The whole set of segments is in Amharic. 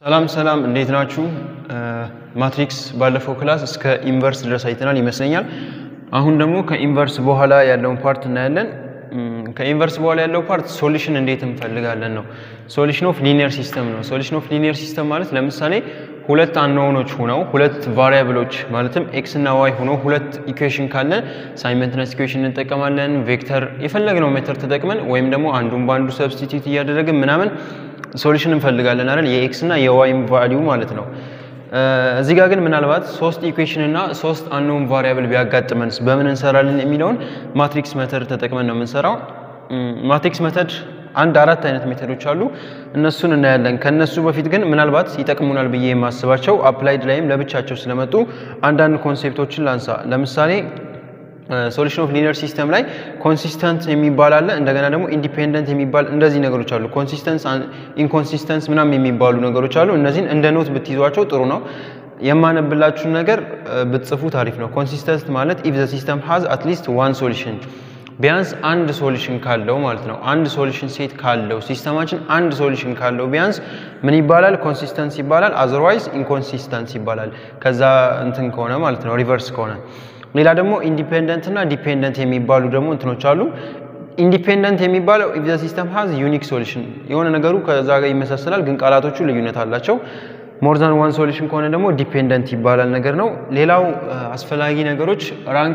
ሰላም ሰላም እንዴት ናችሁ? ማትሪክስ ባለፈው ክላስ እስከ ኢንቨርስ ድረስ አይተናል ይመስለኛል። አሁን ደግሞ ከኢንቨርስ በኋላ ያለውን ፓርት እናያለን። ከኢንቨርስ በኋላ ያለው ፓርት ሶሉሽን እንዴት እንፈልጋለን ነው። ሶሉሽን ኦፍ ሊኒየር ሲስተም ነው። ሶሉሽን ኦፍ ሊኒየር ሲስተም ማለት ለምሳሌ ሁለት አንኖኖች ሆነው ሁለት ቫሪያብሎች ማለትም ኤክስ እና ዋይ ሆነው ሁለት ኢኩዌሽን ካለን ሳይመንትነስ ኢኩዌሽን እንጠቀማለን። ቬክተር የፈለግነው ሜተር ተጠቅመን ወይም ደግሞ አንዱን በአንዱ ሰብስቲቲዩት እያደረግን ምናምን ሶሉሽን እንፈልጋለን አይደል? የኤክስ እና የዋይም ቫሊዩ ማለት ነው። እዚህ ጋር ግን ምናልባት ሶስት ኢኩዌሽን እና ሶስት አንኖን ቫሪያብል ቢያጋጥመንስ በምን እንሰራለን የሚለውን ማትሪክስ መተድ ተጠቅመን ነው የምንሰራው። ማትሪክስ መተድ አንድ አራት አይነት ሜተዶች አሉ። እነሱን እናያለን። ከነሱ በፊት ግን ምናልባት ይጠቅሙናል ብዬ የማስባቸው አፕላይድ ላይም ለብቻቸው ስለመጡ አንዳንድ ኮንሴፕቶችን ላንሳ። ለምሳሌ ሶሉሽን ኦፍ ሊኒየር ሲስተም ላይ ኮንሲስተንት የሚባል አለ። እንደገና ደግሞ ኢንዲፔንደንት የሚባል እንደዚህ ነገሮች አሉ። ኮንሲስተንስ፣ ኢንኮንሲስተንስ ምናምን የሚባሉ ነገሮች አሉ። እነዚህን እንደ ኖት ብትይዟቸው ጥሩ ነው። የማነብላችሁን ነገር ብትጽፉ ታሪፍ ነው። ኮንሲስተንት ማለት ኢፍ ዘ ሲስተም ሃዝ አትሊስት ዋን ሶሉሽን ቢያንስ አንድ ሶሉሽን ካለው ማለት ነው። አንድ ሶሉሽን ሴት ካለው ሲስተማችን አንድ ሶሉሽን ካለው ቢያንስ ምን ይባላል? ኮንሲስተንስ ይባላል። አዘርዋይዝ ኢንኮንሲስተንስ ይባላል። ከዛ እንትን ከሆነ ማለት ነው ሪቨርስ ከሆነ ሌላ ደግሞ ኢንዲፔንደንት እና ዲፔንደንት የሚባሉ ደግሞ እንትኖች አሉ። ኢንዲፔንደንት የሚባለው ኢፍ ዘ ሲስተም ሃዝ ዩኒክ ሶሉሽን የሆነ ነገሩ ከዛ ጋር ይመሳሰላል፣ ግን ቃላቶቹ ልዩነት አላቸው። ሞር ዛን ዋን ሶሉሽን ከሆነ ደግሞ ዲፔንደንት ይባላል ነገር ነው። ሌላው አስፈላጊ ነገሮች ራንክ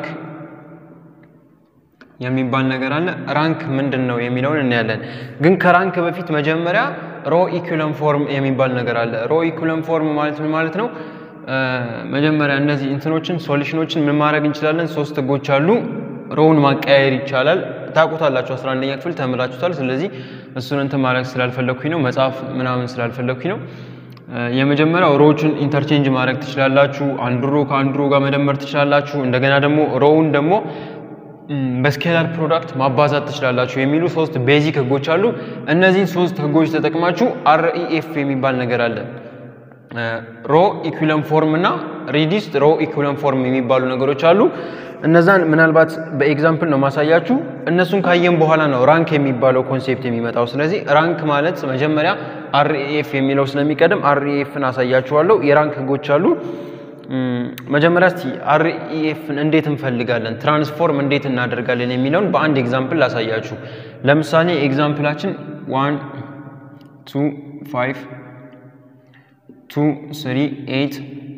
የሚባል ነገር አለ። ራንክ ምንድን ነው የሚለውን እናያለን። ግን ከራንክ በፊት መጀመሪያ ሮ ኢኩለም ፎርም የሚባል ነገር አለ። ሮ ኢኩለም ፎርም ማለት ምን ማለት ነው? መጀመሪያ እነዚህ እንትኖችን ሶሉሽኖችን ምን ማድረግ እንችላለን? ሶስት ህጎች አሉ። ሮውን ማቀያየር ይቻላል። ታውቁታላችሁ፣ 11ኛ ክፍል ተምራችሁታል። ስለዚህ እሱን እንትን ማድረግ ስላልፈለግኩኝ ነው፣ መጽሐፍ ምናምን ስላልፈለግኩኝ ነው። የመጀመሪያው ሮዎችን ኢንተርቼንጅ ማድረግ ትችላላችሁ። አንዱ ሮ ከአንዱ ሮ ጋር መደመር ትችላላችሁ። እንደገና ደግሞ ሮውን ደግሞ በስኬላር ፕሮዳክት ማባዛት ትችላላችሁ የሚሉ ሶስት ቤዚክ ህጎች አሉ። እነዚህን ሶስት ህጎች ተጠቅማችሁ አርኢኤፍ የሚባል ነገር አለ ሮ ኢኩለም ፎርም እና ሪዲስድ ሮ ኢኩለም ፎርም የሚባሉ ነገሮች አሉ። እነዛን ምናልባት በኤግዛምፕል ነው ማሳያችሁ። እነሱን ካየን በኋላ ነው ራንክ የሚባለው ኮንሴፕት የሚመጣው። ስለዚህ ራንክ ማለት መጀመሪያ አርኢኤፍ የሚለው ስለሚቀድም አርኢኤፍን አሳያችኋለሁ። የራንክ ህጎች አሉ። መጀመሪያ እስቲ አርኢኤፍን እንዴት እንፈልጋለን፣ ትራንስፎርም እንዴት እናደርጋለን የሚለውን በአንድ ኤግዛምፕል ላሳያችሁ። ለምሳሌ ኤግዛምፕላችን ዋን ቱ ፋይቭ ቱ ስሪ ኤይት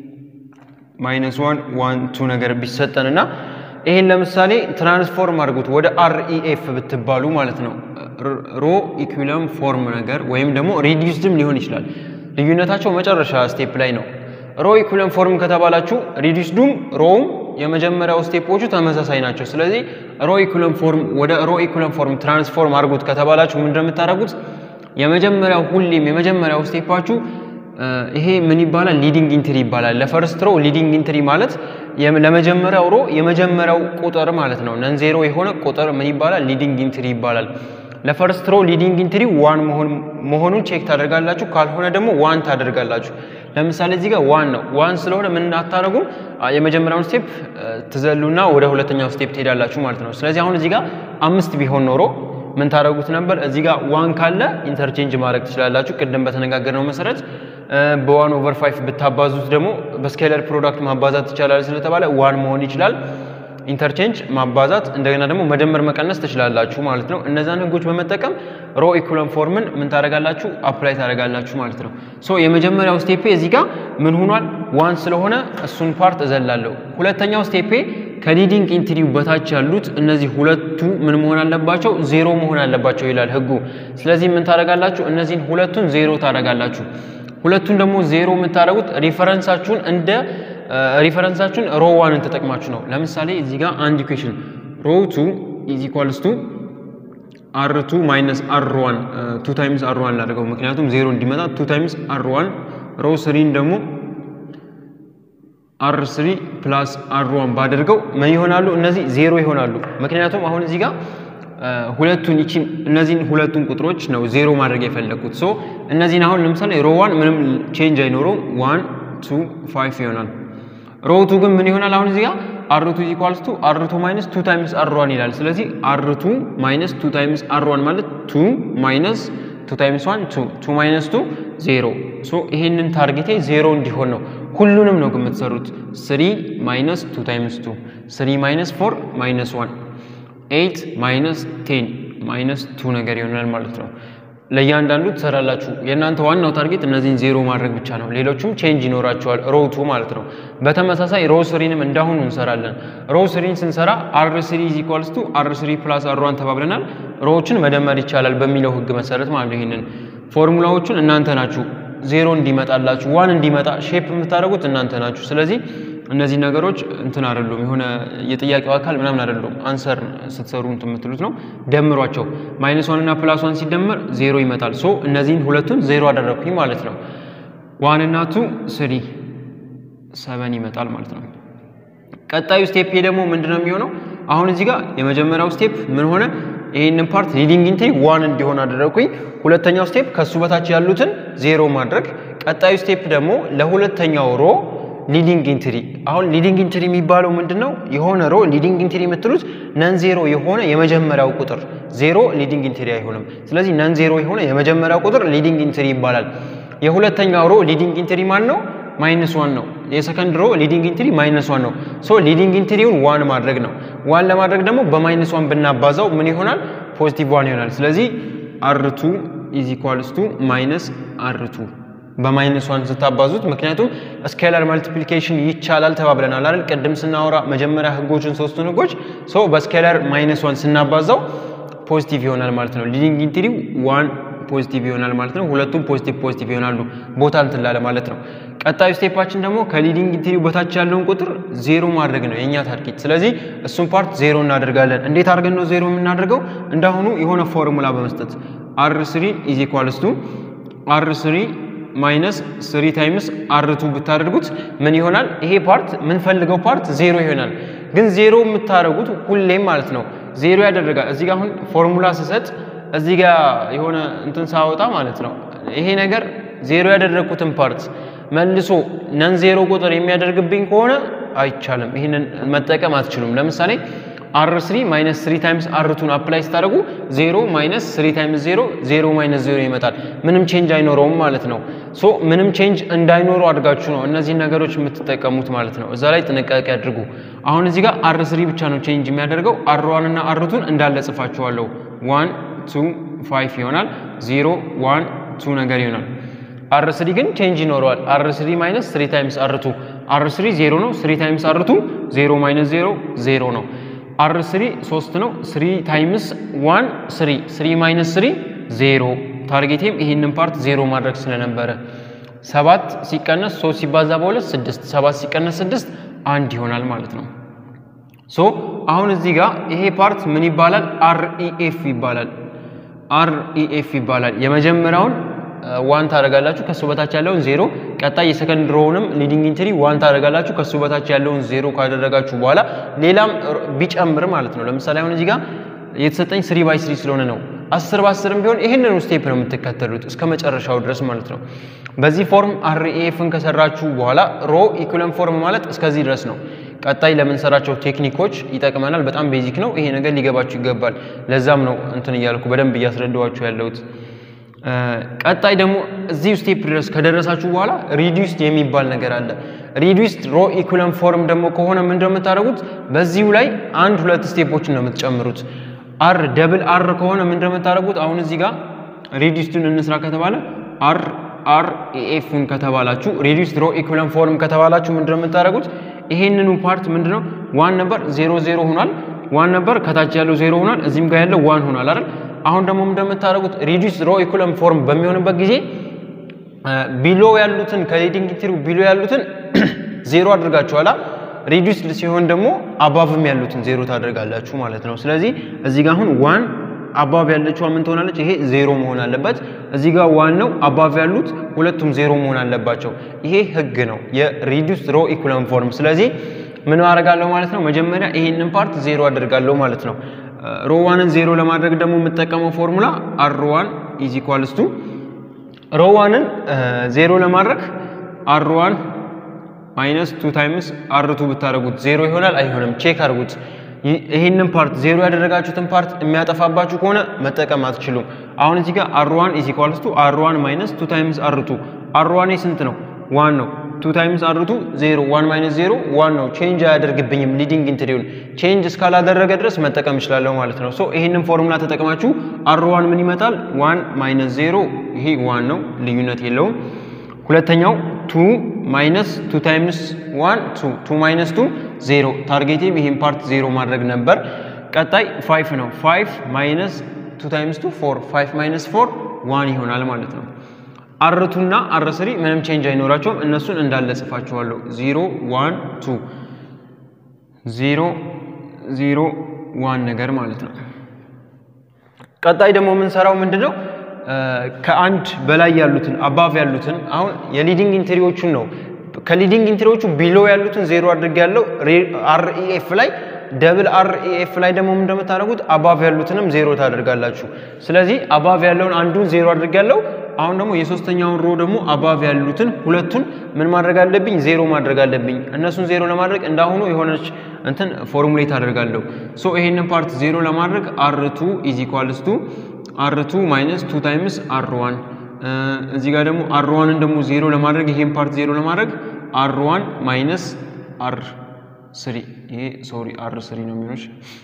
ማይነስ ዋን ዋን ቱ ነገር ቢሰጠን እና ይሄን ለምሳሌ ትራንስፎርም አድርጉት ወደ አርኢኤፍ ብትባሉ ማለት ነው። ሮ ኢኩለም ፎርም ነገር ወይም ደግሞ ሪዲዩስድም ሊሆን ይችላል። ልዩነታቸው መጨረሻ ስቴፕ ላይ ነው። ሮ ኢኩለም ፎርም ከተባላችሁ ሪዲዩስዱም ሮውም የመጀመሪያው ስቴፖቹ ተመሳሳይ ናቸው። ስለዚህ ሮ ኢኩለም ፎርም ወደ ሮ ኢኩለም ፎርም ትራንስፎርም አድርጉት ከተባላችሁ ምን እንደምታደርጉት የመጀመሪያው ሁሌም የመጀመሪያው ስቴፓችሁ ይሄ ምን ይባላል? ሊዲንግ ኢንትሪ ይባላል። ለፈርስት ሮ ሊዲንግ ኢንትሪ ማለት ለመጀመሪያው ሮ የመጀመሪያው ቁጥር ማለት ነው። ነን ዜሮ የሆነ ቁጥር ምን ይባላል? ሊዲንግ ኢንትሪ ይባላል። ለፈርስት ሮ ሊዲንግ ኢንትሪ ዋን መሆኑን ቼክ ታደርጋላችሁ። ካልሆነ ደግሞ ዋን ታደርጋላችሁ። ለምሳሌ እዚህ ጋር ዋን ነው። ዋን ስለሆነ ምን አታደርጉም? የመጀመሪያውን ስቴፕ ትዘሉና ወደ ሁለተኛው ስቴፕ ትሄዳላችሁ ማለት ነው። ስለዚህ አሁን እዚህ ጋር አምስት ቢሆን ኖሮ ምን ታደርጉት ነበር? እዚህ ጋር ዋን ካለ ኢንተርቼንጅ ማድረግ ትችላላችሁ። ቅድም በተነጋገርነው መሰረት በዋን ኦቨር ፋይቭ ብታባዙት ደግሞ በስኬለር ፕሮዳክት ማባዛት ይቻላል ስለተባለ ዋን መሆን ይችላል። ኢንተርቼንጅ ማባዛት፣ እንደገና ደግሞ መደመር መቀነስ ትችላላችሁ ማለት ነው። እነዛን ህጎች በመጠቀም ሮ ኢኩለም ፎርምን ምን ታደርጋላችሁ? አፕላይ ታደርጋላችሁ ማለት ነው። ሶ የመጀመሪያው ስቴፔ እዚህ ጋር ምን ሆኗል? ዋን ስለሆነ እሱን ፓርት እዘላለሁ። ሁለተኛው ስቴፔ ከሊዲንግ ኢንትሪው በታች ያሉት እነዚህ ሁለቱ ምን መሆን አለባቸው? ዜሮ መሆን አለባቸው ይላል ህጉ። ስለዚህ ምን ታደርጋላችሁ? እነዚህን ሁለቱን ዜሮ ታደርጋላችሁ። ሁለቱን ደግሞ ዜሮ የምታደርጉት ሪፈረንሳችሁን እንደ ሪፈረንሳችሁን ሮ ዋንን ተጠቅማችሁ ነው። ለምሳሌ እዚህ ጋር አንድ ኢኩዌሽን ሮ ቱ ኢዝ ኢኳልስ ቱ አር ቱ ማይነስ አር ዋን ቱ ታይምስ አር ዋን ላደርገው፣ ምክንያቱም ዜሮ እንዲመጣ ቱ ታይምስ አር ዋን ሮ ስሪን ደግሞ አር ስሪ ፕላስ አር ዋን ባደርገው ምን ይሆናሉ? እነዚህ ዜሮ ይሆናሉ። ምክንያቱም አሁን እዚህ ጋር ሁለቱን ይቺን እነዚህን ሁለቱን ቁጥሮች ነው ዜሮ ማድረግ የፈለግኩት። ሶ እነዚህን አሁን ለምሳሌ ሮ ዋን ምንም ቼንጅ አይኖረውም። ዋን ቱ ፋይቭ ይሆናል። ሮ ቱ ግን ምን ይሆናል? አሁን እዚህ ጋር አር ቱ ኢኳልስ ቱ አር ቱ ማይነስ ቱ ታይምስ አር ዋን ይላል። ስለዚህ አር ቱ ማይነስ ቱ ታይምስ አር ዋን ማለት ቱ ማይነስ ቱ ታይምስ ዋን ቱ ቱ ማይነስ ቱ ዜሮ ሶ ይሄንን ታርጌቴ ዜሮ እንዲሆን ነው። ሁሉንም ነው ግን የምትሰሩት ስሪ ማይነስ ቱ ታይምስ ቱ ስሪ ማይነስ ፎር ማይነስ ዋን ኤይት ማይነስ ቴን ማይነስ ቱ ነገር ይሆናል ማለት ነው። ለእያንዳንዱ ትሰራላችሁ። የእናንተ ዋናው ታርጌት እነዚህን ዜሮ ማድረግ ብቻ ነው። ሌሎቹም ቼንጅ ይኖራቸዋል። ሮው ቱ ማለት ነው። በተመሳሳይ ሮው ስሪንም እንዳሁኑ እንሰራለን። ሮው ስሪን ስንሰራ አር ስሪ ኢዝ ኢኳልስ ቱ አር ስሪ ፕላስ አር ዋን ተባብለናል። ሮዎችን መደመር ይቻላል በሚለው ህግ መሰረት ማለት ነው። ይህንን ፎርሙላዎቹን እናንተ ናችሁ ዜሮ እንዲመጣላችሁ ዋን እንዲመጣ ሼፕ የምታደርጉት እናንተ ናችሁ። ስለዚህ እነዚህ ነገሮች እንትን አይደሉም፣ የሆነ የጥያቄው አካል ምናምን አይደሉም። አንሰር ስትሰሩ እንትን የምትሉት ነው። ደምሯቸው ማይነስ ዋን እና ፕላስ ዋን ሲደመር ዜሮ ይመጣል። ሶ እነዚህን ሁለቱን ዜሮ አደረግኩኝ ማለት ነው። ዋን እና ቱ ስሪ ሰበን ይመጣል ማለት ነው። ቀጣዩ ስቴፕ ደግሞ ምንድነው የሚሆነው? አሁን እዚህ ጋር የመጀመሪያው ስቴፕ ምን ሆነ? ይህንን ፓርት ሊዲንግ ኢንትሪ ዋን እንዲሆን አደረግኩኝ። ሁለተኛው ስቴፕ ከሱ በታች ያሉትን ዜሮ ማድረግ። ቀጣዩ ስቴፕ ደግሞ ለሁለተኛው ሮ ሊዲንግ ኢንትሪ አሁን ሊዲንግ ኢንትሪ የሚባለው ምንድን ነው? የሆነ ሮ ሊዲንግ ኢንትሪ የምትሉት ነን ዜሮ የሆነ የመጀመሪያው ቁጥር ዜሮ ሊዲንግ ኢንትሪ አይሆንም። ስለዚህ ነን ዜሮ የሆነ የመጀመሪያው ቁጥር ሊዲንግ ኢንትሪ ይባላል። የሁለተኛው ሮ ሊዲንግ ኢንትሪ ማን ነው? ማይነስ ዋን ነው። የሰከንድ ሮ ሊዲንግ ኢንትሪ ማይነስ ዋን ነው። ሶ ሊዲንግ ኢንትሪውን ዋን ማድረግ ነው። ዋን ለማድረግ ደግሞ በማይነስ ዋን ብናባዛው ምን ይሆናል? ፖዚቲቭ ዋን ይሆናል። ስለዚህ አርቱ ኢዝ ኢኳልስ ቱ ማይነስ አርቱ በማይነስ ዋን ስታባዙት፣ ምክንያቱም ስኬላር ማልቲፕሊኬሽን ይቻላል ተባብለናል አይደል? ቅድም ስናወራ መጀመሪያ ህጎችን ሶስቱን ህጎች ሰው በስኬላር ማይነስ ዋን ስናባዛው ፖዚቲቭ ይሆናል ማለት ነው። ሊዲንግ ኢንትሪው ዋን ፖዚቲቭ ይሆናል ማለት ነው። ሁለቱም ፖዚቲቭ ፖዚቲቭ ይሆናሉ ቦታ እንትን ላለ ማለት ነው። ቀጣዩ ስቴፓችን ደግሞ ከሊዲንግ ኢንትሪው በታች ያለውን ቁጥር ዜሮ ማድረግ ነው የእኛ ታርጌት። ስለዚህ እሱን ፓርት ዜሮ እናደርጋለን። እንዴት አድርገን ነው ዜሮ የምናደርገው? እንዳሁኑ የሆነ ፎርሙላ በመስጠት አር ስሪ ኢዝ ኢኳልስ ቱ አር ስሪ ማይነስ ስሪ ታይምስ አርቱ ብታደርጉት ምን ይሆናል? ይሄ ፓርት የምንፈልገው ፓርት ዜሮ ይሆናል። ግን ዜሮ የምታደርጉት ሁሌም ማለት ነው ዜሮ ያደረጋል። እዚህ ጋር አሁን ፎርሙላ ስሰጥ እዚህ ጋር የሆነ እንትን ሳወጣ ማለት ነው ይሄ ነገር ዜሮ ያደረግኩትን ፓርት መልሶ ነን ዜሮ ቁጥር የሚያደርግብኝ ከሆነ አይቻልም። ይህንን መጠቀም አትችሉም። ለምሳሌ አር ስሪ ማይነስ ስሪ ታይምስ አርቱን አፕላይ ስታደርጉ ዜሮ ማይነስ ስሪ ታይምስ ዜሮ ዜሮ ማይነስ ዜሮ ይመጣል። ምንም ቼንጅ አይኖረውም ማለት ነው። ሶ ምንም ቼንጅ እንዳይኖረው አድርጋችሁ ነው እነዚህን ነገሮች የምትጠቀሙት ማለት ነው። እዛ ላይ ጥንቃቄ አድርጉ። አሁን እዚህ ጋር አር ስሪ ብቻ ነው ቼንጅ የሚያደርገው። አር ዋን እና አርቱን እንዳለ ጽፋችኋለሁ። ዋን ቱ ፋይቭ ይሆናል። ዜሮ ዋን ቱ ነገር ይሆናል። አር ስሪ ግን ቼንጅ ይኖረዋል። አር ስሪ ማይነስ ስሪ ታይምስ አርቱ አር ስሪ ዜሮ ነው። ስሪ ታይምስ አርቱ ዜሮ ማይነስ ዜሮ ዜሮ ነው። አር ስሪ ሶስት ነው። ስሪ ታይምስ ዋን ስሪ ስሪ ማይነስ ስሪ ዜሮ። ታርጌቴም ይህንን ፓርት ዜሮ ማድረግ ስለነበረ ሰባት ሲቀነስ ሶስት ሲባዛ በሁለት ስድስት ሰባት ሲቀነስ ስድስት አንድ ይሆናል ማለት ነው። ሶ አሁን እዚህ ጋር ይሄ ፓርት ምን ይባላል? አርኢኤፍ ይባላል። አርኢኤፍ ይባላል። የመጀመሪያውን ዋን ታደርጋላችሁ ከሱ በታች ያለውን ዜሮ። ቀጣይ የሰከንድ ሮውንም ሊዲንግ ኢንትሪ ዋን ታደርጋላችሁ ከሱ በታች ያለውን ዜሮ ካደረጋችሁ በኋላ ሌላም ቢጨምር ማለት ነው። ለምሳሌ አሁን እዚህ ጋር የተሰጠኝ ስሪ ባይ ስሪ ስለሆነ ነው። አስር በአስርም ቢሆን ይህንኑ ስቴፕ ነው የምትከተሉት እስከ መጨረሻው ድረስ ማለት ነው። በዚህ ፎርም አርኤፍን ከሰራችሁ በኋላ ሮ ኢኩለን ፎርም ማለት እስከዚህ ድረስ ነው። ቀጣይ ለምንሰራቸው ቴክኒኮች ይጠቅመናል። በጣም ቤዚክ ነው። ይሄ ነገር ሊገባችሁ ይገባል። ለዛም ነው እንትን እያልኩ በደንብ እያስረዳኋችሁ ያለሁት። ቀጣይ ደግሞ እዚህ ስቴፕ ድረስ ከደረሳችሁ በኋላ ሪዲዩስድ የሚባል ነገር አለ። ሪዲዩስድ ሮ ኢኩለን ፎርም ደግሞ ከሆነ ምንድን ነው የምታደርጉት? በዚሁ ላይ አንድ ሁለት ስቴፖችን ነው የምትጨምሩት። አር ደብል አር ከሆነ ምንድን ነው የምታደርጉት? አሁን እዚህ ጋር ሪዲዩስድን እንስራ ከተባለ አር አር ኤፍን ከተባላችሁ ሪዲዩስድ ሮ ኢኩለን ፎርም ከተባላችሁ ምንድን ነው የምታደርጉት? ይሄንኑ ፓርት ምንድን ነው ዋን ነበር ዜሮ ዜሮ ሆኗል። ዋን ነበር ከታች ያለው ዜሮ ሆኗል። እዚህም ጋር ያለው ዋን ሆኗል አይደል? አሁን ደግሞ እንደምታደርጉት ሪዲዩስ ሮ ኢኩለን ፎርም በሚሆንበት ጊዜ ቢሎ ያሉትን ከሊዲንግ ኢንትሪው ቢሎ ያሉትን ዜሮ አድርጋችኋላ። ሪዲዩስድ ሲሆን ደግሞ አባቭም ያሉትን ዜሮ ታደርጋላችሁ ማለት ነው። ስለዚህ እዚህ ጋር አሁን ዋን አባቭ ያለችው ምን ትሆናለች? ይሄ ዜሮ መሆን አለበት። እዚህ ጋር ዋን ነው አባቭ ያሉት ሁለቱም ዜሮ መሆን አለባቸው። ይሄ ህግ ነው የሪዲዩስ ሮ ኢኩለን ፎርም። ስለዚህ ምን አደርጋለሁ ማለት ነው? መጀመሪያ ይሄንን ፓርት ዜሮ አደርጋለሁ ማለት ነው። ሮዋንን ዜሮ ለማድረግ ደግሞ የምጠቀመው ፎርሙላ አር ዋን ኢዝ ኢኳልስ ቱ ሮዋንን ዜሮ ለማድረግ አር ዋን ማይነስ ቱ ታይምስ አር ቱ ብታደርጉት ዜሮ ይሆናል አይሆንም? ቼክ አድርጉት። ይህንን ፓርት ዜሮ ያደረጋችሁትን ፓርት የሚያጠፋባችሁ ከሆነ መጠቀም አትችሉም። አሁን እዚህ ጋር አር ዋን ኢዝ ኢኳልስ ቱ አር ዋን ማይነስ ቱ ታይምስ አር ቱ አር ዋን ስንት ነው? ዋን ነው። ቱ ታይምስ አር ቱ ዜሮ፣ ዋን ማይነስ ዜሮ ዋን ነው። ቼንጅ አያደርግብኝም። ሊዲንግ ኢንትሪውን ቼንጅ እስካላደረገ ድረስ መጠቀም እችላለሁ ማለት ነው። ሶ ይህንን ፎርሙላ ተጠቅማችሁ አር ዋን ምን ይመጣል? ዋን ማይነስ ዜሮ ይሄ ዋን ነው፣ ልዩነት የለውም። ሁለተኛው ቱ ማይነስ ቱ ታይምስ ዋን ቱ ቱ ማይነስ ቱ ዜሮ። ታርጌቴም ይህን ፓርት ዜሮ ማድረግ ነበር። ቀጣይ ፋይፍ ነው። ፋይፍ ማይነስ ቱ ታይምስ ቱ ፎር ፋይፍ ማይነስ ፎር ዋን ይሆናል ማለት ነው። አርቱና አር ስሪ ምንም ቼንጅ አይኖራቸውም። እነሱን እንዳለ ጽፋችኋለሁ። ዜሮ ዋን ቱ ዜሮ ዜሮ ዋን ነገር ማለት ነው። ቀጣይ ደግሞ የምንሰራው ምንድን ነው? ከአንድ በላይ ያሉትን አባቭ ያሉትን አሁን የሊዲንግ ኢንትሪዎቹን ነው። ከሊዲንግ ኢንትሪዎቹ ቢሎ ያሉትን ዜሮ አድርግ ያለው አርኢኤፍ ላይ ደብል አርኢኤፍ ላይ ደግሞ እንደምታደርጉት አባቭ ያሉትንም ዜሮ ታደርጋላችሁ። ስለዚህ አባቭ ያለውን አንዱን ዜሮ አድርግ ያለው አሁን ደግሞ የሶስተኛውን ሮ ደግሞ አባቭ ያሉትን ሁለቱን ምን ማድረግ አለብኝ? ዜሮ ማድረግ አለብኝ። እነሱን ዜሮ ለማድረግ እንዳሁኑ የሆነች እንትን ፎርሙሌት አደርጋለሁ። ሶ ይሄንን ፓርት ዜሮ ለማድረግ አርቱ ኢዝ ኢኳልስ ቱ አርቱ ማይነስ ቱ ታይምስ አር ዋን እዚህ ጋር ደግሞ አር ዋንን ደግሞ ዜሮ ለማድረግ ይሄን ፓርት ዜሮ ለማድረግ አር ዋን ማይነስ አር ስሪ ይሄ ሶሪ አር ስሪ ነው የሚሆነች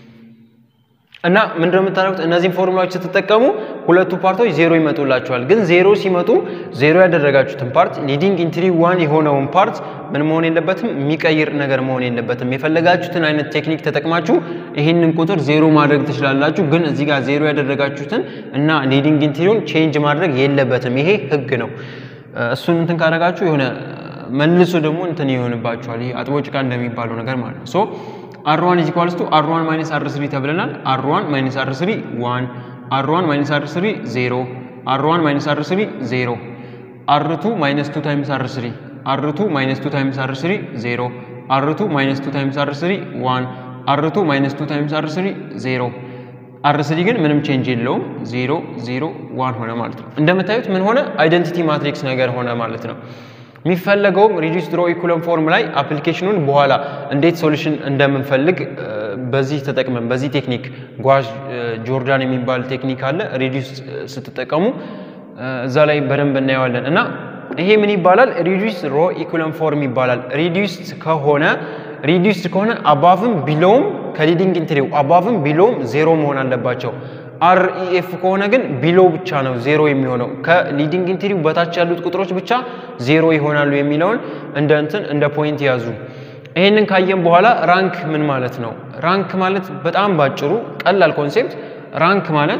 እና ምንድነው የምታደርጉት? እነዚህን ፎርሙላዎች ስትጠቀሙ ሁለቱ ፓርቶች ዜሮ ይመጡላቸዋል። ግን ዜሮ ሲመጡ ዜሮ ያደረጋችሁትን ፓርት ሊዲንግ ኢንትሪ ዋን የሆነውን ፓርት ምን መሆን የለበትም፣ የሚቀይር ነገር መሆን የለበትም። የፈለጋችሁትን አይነት ቴክኒክ ተጠቅማችሁ ይህንን ቁጥር ዜሮ ማድረግ ትችላላችሁ። ግን እዚህ ጋር ዜሮ ያደረጋችሁትን እና ሊዲንግ ኢንትሪውን ቼንጅ ማድረግ የለበትም። ይሄ ህግ ነው። እሱን እንትን ካደረጋችሁ የሆነ መልሶ ደግሞ እንትን ይሆንባችኋል። ይሄ አጥቦ ጭቃ እንደሚባለው ነገር ማለት ነው። ሶ አር ዋን ኢዝ ኢኳልስ ቱ አር ዋን ማይነስ አር ስሪ ተብለናል። አር ዋን ማይነስ አር ስሪ ዋን፣ አር ዋን ማይነስ አር ስሪ ዜሮ፣ አር ዋን ማይነስ አር ስሪ ዜሮ፣ አር ቱ ማይነስ ቱ ታይምስ አር ስሪ፣ አር ቱ ማይነስ ቱ ታይምስ አር ስሪ ዜሮ፣ አር ቱ ማይነስ ቱ ታይምስ አር ስሪ ዋን፣ አር ቱ ማይነስ ቱ ታይምስ አር ስሪ ዜሮ። አር ስሪ ግን ምንም ቼንጅ የለውም። ዜሮ ዜሮ ዋን ሆነ ማለት ነው። እንደምታዩት ምን ሆነ? አይደንቲቲ ማትሪክስ ነገር ሆነ ማለት ነው። የሚፈለገውም ሪዲዩስ ሮ ኢኩለም ፎርም ላይ አፕሊኬሽኑን በኋላ እንዴት ሶሉሽን እንደምንፈልግ በዚህ ተጠቅመን በዚህ ቴክኒክ ጓዥ ጆርዳን የሚባል ቴክኒክ አለ። ሪዲዩስ ስትጠቀሙ እዛ ላይ በደንብ እናየዋለን እና ይሄ ምን ይባላል? ሪዲዩስ ሮ ኢኩለም ፎርም ይባላል። ሪዲዩስ ከሆነ ሪዲዩስ ከሆነ አባቭም ቢሎውም ከሊዲንግ ኢንትሪው አባቭም ቢሎውም ዜሮ መሆን አለባቸው። አርኢኤፍ ከሆነ ግን ቢሎ ብቻ ነው ዜሮ የሚሆነው። ከሊዲንግ ኢንትሪው በታች ያሉት ቁጥሮች ብቻ ዜሮ ይሆናሉ የሚለውን እንደ እንትን እንደ ፖይንት ያዙ። ይሄንን ካየን በኋላ ራንክ ምን ማለት ነው? ራንክ ማለት በጣም ባጭሩ ቀላል ኮንሴፕት፣ ራንክ ማለት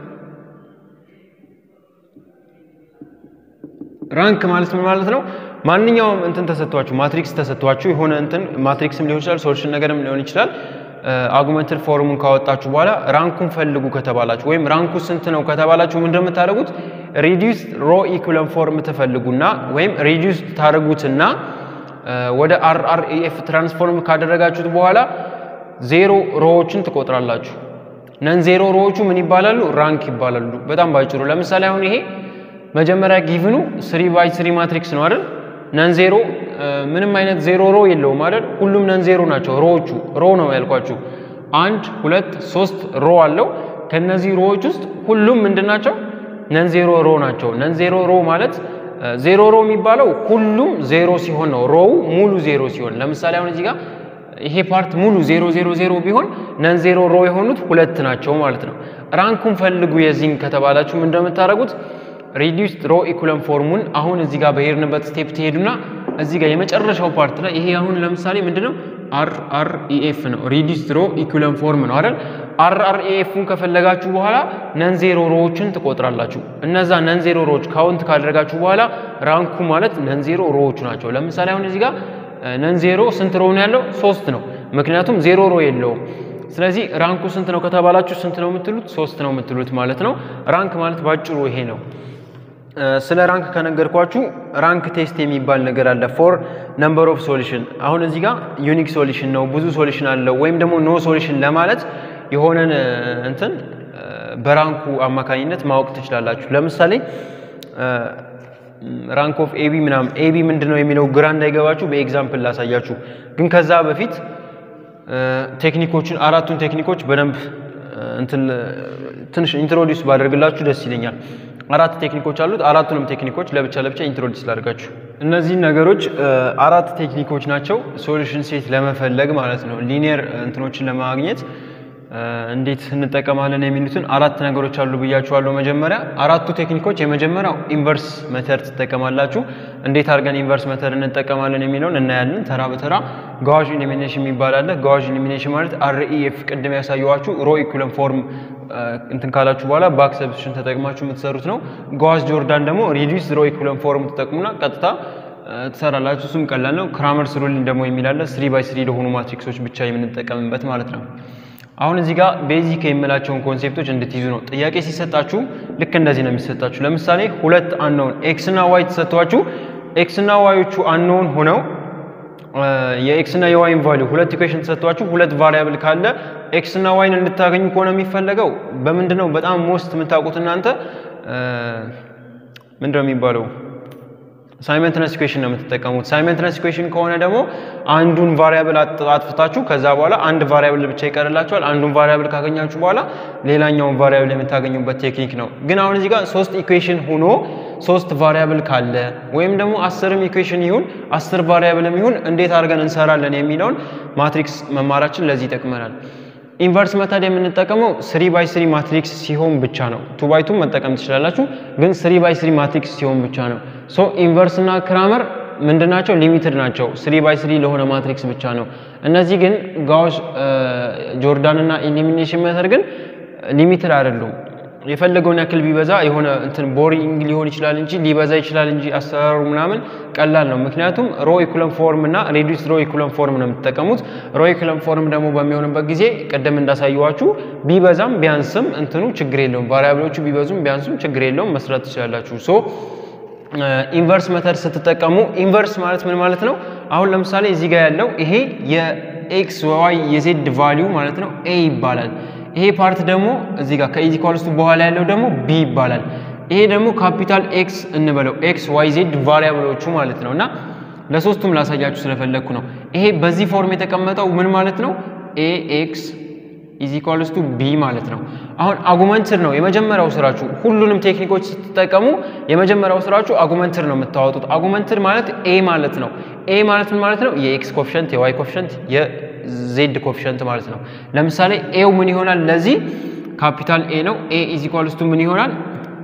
ራንክ ማለት ምን ማለት ነው? ማንኛውም እንትን ተሰጥቷችሁ ማትሪክስ ተሰጥቷችሁ የሆነ እንትን ማትሪክስም ሊሆን ይችላል ሶሉሽን ነገርም ሊሆን ይችላል አጉመንትድ ፎርሙን ካወጣችሁ በኋላ ራንኩን ፈልጉ ከተባላችሁ ወይም ራንኩ ስንት ነው ከተባላችሁ ምንድን ነው የምታደርጉት? ሪዲዩስ ሮ ኢኩለም ፎርም ትፈልጉና ወይም ሪዲዩስ ታደርጉትና ወደ አርአርኤፍ ትራንስፎርም ካደረጋችሁት በኋላ ዜሮ ሮዎችን ትቆጥራላችሁ። ነን ዜሮ ሮዎቹ ምን ይባላሉ? ራንክ ይባላሉ። በጣም ባጭሩ ለምሳሌ አሁን ይሄ መጀመሪያ ጊቭኑ ስሪ ባይ ስሪ ማትሪክስ ነው አይደል? ነን ዜሮ ምንም አይነት ዜሮ ሮ የለውም አይደል? ሁሉም ነን ዜሮ ናቸው። ሮዎቹ ሮ ነው ያልኳችሁ። አንድ ሁለት ሶስት ሮ አለው። ከነዚህ ሮዎች ውስጥ ሁሉም ምንድን ናቸው? ነን ዜሮ ሮ ናቸው። ነን ዜሮ ሮ ማለት ዜሮ ሮ የሚባለው ሁሉም ዜሮ ሲሆን ነው። ሮው ሙሉ ዜሮ ሲሆን፣ ለምሳሌ አሁን እዚህ ጋር ይሄ ፓርት ሙሉ ዜሮ ዜሮ ዜሮ ቢሆን ነን ዜሮ ሮ የሆኑት ሁለት ናቸው ማለት ነው። ራንኩን ፈልጉ የዚህን ከተባላችሁ ምን እንደምታደርጉት ሪዲዩስድ ሮ ኢኩለም ፎርሙን አሁን እዚህ ጋር በሄድንበት ስቴፕ ትሄዱና እዚህ ጋር የመጨረሻው ፓርት ላይ ይሄ አሁን ለምሳሌ ምንድነው አር አር ኢኤፍ ነው። ሪዲዩስድ ሮ ኢኩለም ፎርም ነው አይደል? አር አር ኢኤፍን ከፈለጋችሁ በኋላ ነን ዜሮ ሮዎችን ትቆጥራላችሁ። እነዛ ነን ዜሮ ሮዎች ካውንት ካደረጋችሁ በኋላ ራንኩ ማለት ነን ዜሮ ሮዎቹ ናቸው። ለምሳሌ አሁን እዚህ ጋር ነን ዜሮ ስንት ሮ ነው ያለው? ሶስት ነው። ምክንያቱም ዜሮ ሮ የለውም። ስለዚህ ራንኩ ስንት ነው ከተባላችሁ ስንት ነው የምትሉት? ሶስት ነው የምትሉት ማለት ነው። ራንክ ማለት ባጭሩ ይሄ ነው። ስለ ራንክ ከነገርኳችሁ ራንክ ቴስት የሚባል ነገር አለ ፎር ነምበር ኦፍ ሶሉሽን። አሁን እዚህ ጋር ዩኒክ ሶሉሽን ነው ብዙ ሶሉሽን አለው ወይም ደግሞ ኖ ሶሉሽን ለማለት የሆነን እንትን በራንኩ አማካኝነት ማወቅ ትችላላችሁ። ለምሳሌ ራንክ ኦፍ ኤቢ ምናምን ኤቢ ምንድን ነው የሚለው ግራ እንዳይገባችሁ በኤግዛምፕል ላሳያችሁ። ግን ከዛ በፊት ቴክኒኮችን አራቱን ቴክኒኮች በደንብ እንትን ትንሽ ኢንትሮዲውስ ባደርግላችሁ ደስ ይለኛል። አራት ቴክኒኮች አሉት። አራቱንም ቴክኒኮች ለብቻ ለብቻ ኢንትሮዲውስ ላድርጋችሁ። እነዚህ ነገሮች አራት ቴክኒኮች ናቸው፣ ሶሉሽን ሴት ለመፈለግ ማለት ነው። ሊኒየር እንትኖችን ለማግኘት እንዴት እንጠቀማለን የሚሉትን አራት ነገሮች አሉ ብያችኋለሁ። መጀመሪያ አራቱ ቴክኒኮች የመጀመሪያው ኢንቨርስ መተር ትጠቀማላችሁ። እንዴት አድርገን ኢንቨርስ መተር እንጠቀማለን የሚለውን እናያለን ተራ በተራ። ጋዋዥ ኢሊሚኔሽን የሚባል አለ። ጋዋዥ ኢሊሚኔሽን ማለት አርኢኤፍ ቅድም ያሳየኋችሁ ሮ ኢኩለን ፎርም እንትን ካላችሁ በኋላ ባክ ሰብስሽን ተጠቅማችሁ የምትሰሩት ነው። ጋዋዥ ጆርዳን ደግሞ ሪዲዩስ ሮ ኢኩለን ፎርም ትጠቅሙና ቀጥታ ትሰራላችሁ። እሱም ቀላል ነው። ክራመርስ ሩሊን ደግሞ የሚላለ ስሪ ባይ ስሪ ለሆኑ ማትሪክሶች ብቻ የምንጠቀምበት ማለት ነው። አሁን እዚህ ጋር ቤዚክ የምላቸውን ኮንሴፕቶች እንድትይዙ ነው። ጥያቄ ሲሰጣችሁ ልክ እንደዚህ ነው የሚሰጣችሁ። ለምሳሌ ሁለት አንነውን ኤክስ እና ዋይ ተሰጥቷችሁ ኤክስ እና ዋዮቹ አንነውን ሆነው የኤክስ እና የዋይን ቫሊዩ ሁለት ኢኩዌሽን ተሰጥቷችሁ ሁለት ቫሪያብል ካለ ኤክስ እና ዋይን እንድታገኙ ከሆነ የሚፈለገው በምንድን ነው? በጣም ሞስት የምታውቁት እናንተ ምንድን ነው የሚባለው ሳይመንትነስ ኢኩዌሽን ነው የምትጠቀሙት። ሳይመንትነስ ኢኩዌሽን ከሆነ ደግሞ አንዱን ቫሪያብል አጥፍታችሁ ከዛ በኋላ አንድ ቫሪያብል ብቻ ይቀርላችኋል። አንዱን ቫሪያብል ካገኛችሁ በኋላ ሌላኛውን ቫሪያብል የምታገኙበት ቴክኒክ ነው። ግን አሁን እዚህ ጋር ሶስት ኢኩዌሽን ሆኖ ሶስት ቫሪያብል ካለ ወይም ደግሞ አስርም ኢኩዌሽን ይሁን አስር ቫሪያብልም ይሁን እንዴት አድርገን እንሰራለን የሚለውን ማትሪክስ መማራችን ለዚህ ይጠቅመናል። ኢንቨርስ መተድ የምንጠቀመው ስሪ ባይ ስሪ ማትሪክስ ሲሆን ብቻ ነው። ቱ ባይ ቱ መጠቀም ትችላላችሁ፣ ግን ስሪ ባይ ስሪ ማትሪክስ ሲሆን ብቻ ነው። ሶ ኢንቨርስ እና ክራመር ምንድን ናቸው? ሊሚትድ ናቸው። ስሪ ባይ ስሪ ለሆነ ማትሪክስ ብቻ ነው። እነዚህ ግን ጋውስ፣ ጆርዳን እና ኢሊሚኔሽን መተድ ግን ሊሚትድ አይደሉም። የፈለገውን ያክል ቢበዛ የሆነ እንትን ቦሪንግ ሊሆን ይችላል እንጂ ሊበዛ ይችላል እንጂ አሰራሩ ምናምን ቀላል ነው። ምክንያቱም ሮ ኢኩለን ፎርም እና ሬዲዩስ ሮ ኢኩለን ፎርም ነው የምትጠቀሙት። ሮ ኢኩለን ፎርም ደግሞ በሚሆንበት ጊዜ ቅድም እንዳሳየዋችሁ ቢበዛም ቢያንስም እንትኑ ችግር የለውም። ቫሪያብሎቹ ቢበዙም ቢያንሱም ችግር የለውም፣ መስራት ትችላላችሁ። ሶ ኢንቨርስ መተድ ስትጠቀሙ ኢንቨርስ ማለት ምን ማለት ነው? አሁን ለምሳሌ እዚህ ጋር ያለው ይሄ የኤክስ ዋይ የዜድ ቫሊዩ ማለት ነው ኤ ይባላል። ይሄ ፓርት ደግሞ እዚህ ጋር ከኢዝ ኢኳልስ ቱ በኋላ ያለው ደግሞ ቢ ይባላል። ይሄ ደግሞ ካፒታል ኤክስ እንበለው ኤክስ ዋይ ዜድ ቫሪያብሎቹ ማለት ነው። እና ለሶስቱም ላሳያችሁ ስለፈለግኩ ነው። ይሄ በዚህ ፎርም የተቀመጠው ምን ማለት ነው? ኤ ኤክስ ኢዝ ኢኳልስ ቱ ቢ ማለት ነው። አሁን አጉመንትር ነው የመጀመሪያው ስራችሁ። ሁሉንም ቴክኒኮች ስትጠቀሙ የመጀመሪያው ስራችሁ አጉመንትር ነው የምታወጡት። አጉመንትር ማለት ኤ ማለት ነው። ኤ ማለት ምን ማለት ነው? የኤክስ ኮፊሸንት፣ የዋይ ኮፊሸንት፣ የዜድ ኮፊሸንት ማለት ነው። ለምሳሌ ኤው ምን ይሆናል? ለዚህ ካፒታል ኤ ነው። ኤ ኢዝ ኢኳልስ ቱ ምን ይሆናል?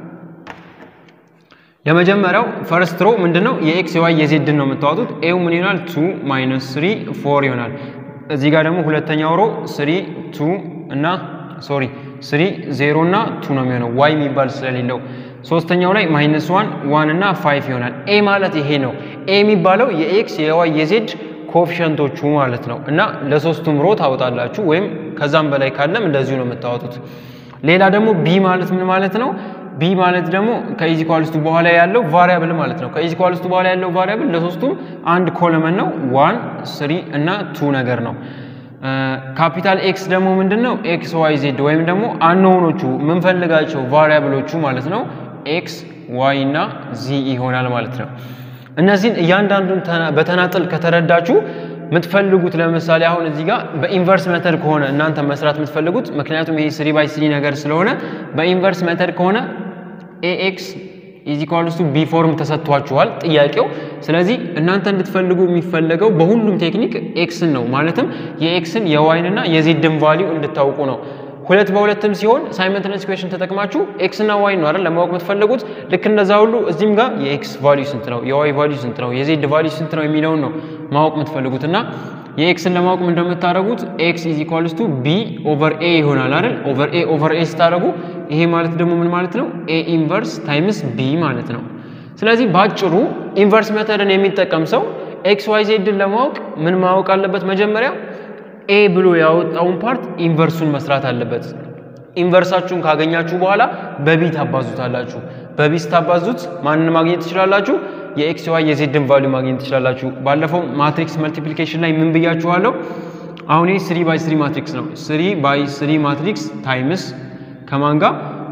የመጀመሪያው ፈርስት ሮ ምንድነው? የኤክስ የዋይ የዜድን ነው የምታወጡት። ኤው ምን ይሆናል? ቱ ማይነስ ስሪ ፎር ይሆናል። እዚህ ጋር ደግሞ ሁለተኛው ሮ ስሪ ቱ እና ሶሪ ስሪ ዜሮ እና ቱ ነው የሚሆነው ዋይ የሚባል ስለሌለው። ሶስተኛው ላይ ማይነስ ዋን ዋን እና ፋይቭ ይሆናል። ኤ ማለት ይሄ ነው። ኤ የሚባለው የኤክስ የዋይ የዜድ ኮፊሸንቶቹ ማለት ነው። እና ለሶስቱም ሮ ታወጣላችሁ፣ ወይም ከዛም በላይ ካለም እንደዚሁ ነው የምታወጡት። ሌላ ደግሞ ቢ ማለት ምን ማለት ነው? ቢ ማለት ደግሞ ከኢዝ ኢኳልስ ቱ በኋላ ያለው ቫሪያብል ማለት ነው። ከኢዝ ኢኳልስ ቱ በኋላ ያለው ቫሪያብል ለሶስቱም አንድ ኮለመን ነው። ዋን ስሪ እና ቱ ነገር ነው። ካፒታል ኤክስ ደግሞ ምንድን ነው? ኤክስ ዋይ ዜድ ወይም ደግሞ አንሆኖቹ የምንፈልጋቸው ቫሪያብሎቹ ማለት ነው። ኤክስ ዋይ እና ዚ ይሆናል ማለት ነው። እነዚህን እያንዳንዱን በተናጠል ከተረዳችሁ የምትፈልጉት ለምሳሌ አሁን እዚህ ጋር በኢንቨርስ መተድ ከሆነ እናንተ መስራት የምትፈልጉት ምክንያቱም ይሄ ስሪ ባይ ስሪ ነገር ስለሆነ በኢንቨርስ መተድ ከሆነ ኤኤክስ ኢዝ ኢኳልስ ቱ ቢ ፎርም ተሰጥቷችኋል ጥያቄው። ስለዚህ እናንተ እንድትፈልጉ የሚፈለገው በሁሉም ቴክኒክ ኤክስን ነው። ማለትም የኤክስን የዋይንና የዜድን ቫሊዩ እንድታውቁ ነው። ሁለት በሁለትም ሲሆን ሳይመንትነስ ኢኩዌሽን ተጠቅማችሁ ኤክስ እና ዋይ ነው አይደል ለማወቅ የምትፈልጉት። ልክ እንደዛ ሁሉ እዚህም ጋር የኤክስ ቫሊዩ ስንት ነው፣ የዋይ ቫሊዩ ስንት ነው፣ የዜድ ቫሊዩ ስንት ነው የሚለውን ነው ማወቅ የምትፈልጉት እና የኤክስን ለማወቅ ምን እንደምታደርጉት ኤክስ ኢዝ ኢኳልስ ቱ ቢ ኦቨር ኤ ይሆናል አይደል። ኦቨር ኤ ኦቨር ኤ ስታደርጉ ይሄ ማለት ደግሞ ምን ማለት ነው? ኤ ኢንቨርስ ታይምስ ቢ ማለት ነው። ስለዚህ በአጭሩ ኢንቨርስ ሜተድን የሚጠቀም ሰው ኤክስ ዋይ ዜድን ለማወቅ ምን ማወቅ አለበት? መጀመሪያ ኤ ብሎ ያወጣውን ፓርት ኢንቨርሱን መስራት አለበት። ኢንቨርሳችሁን ካገኛችሁ በኋላ በቢ ታባዙታላችሁ። በቢ ስታባዙት ማንን ማግኘት ትችላላችሁ? የኤክስ ዋይ የዜድን ቫሊዩ ማግኘት ትችላላችሁ። ባለፈው ማትሪክስ መልቲፕሊኬሽን ላይ ምን ብያችኋለሁ? አሁን ይህ ስሪ ባይ ስሪ ማትሪክስ ነው። ስሪ ባይ ስሪ ማትሪክስ ታይምስ ከማን ጋር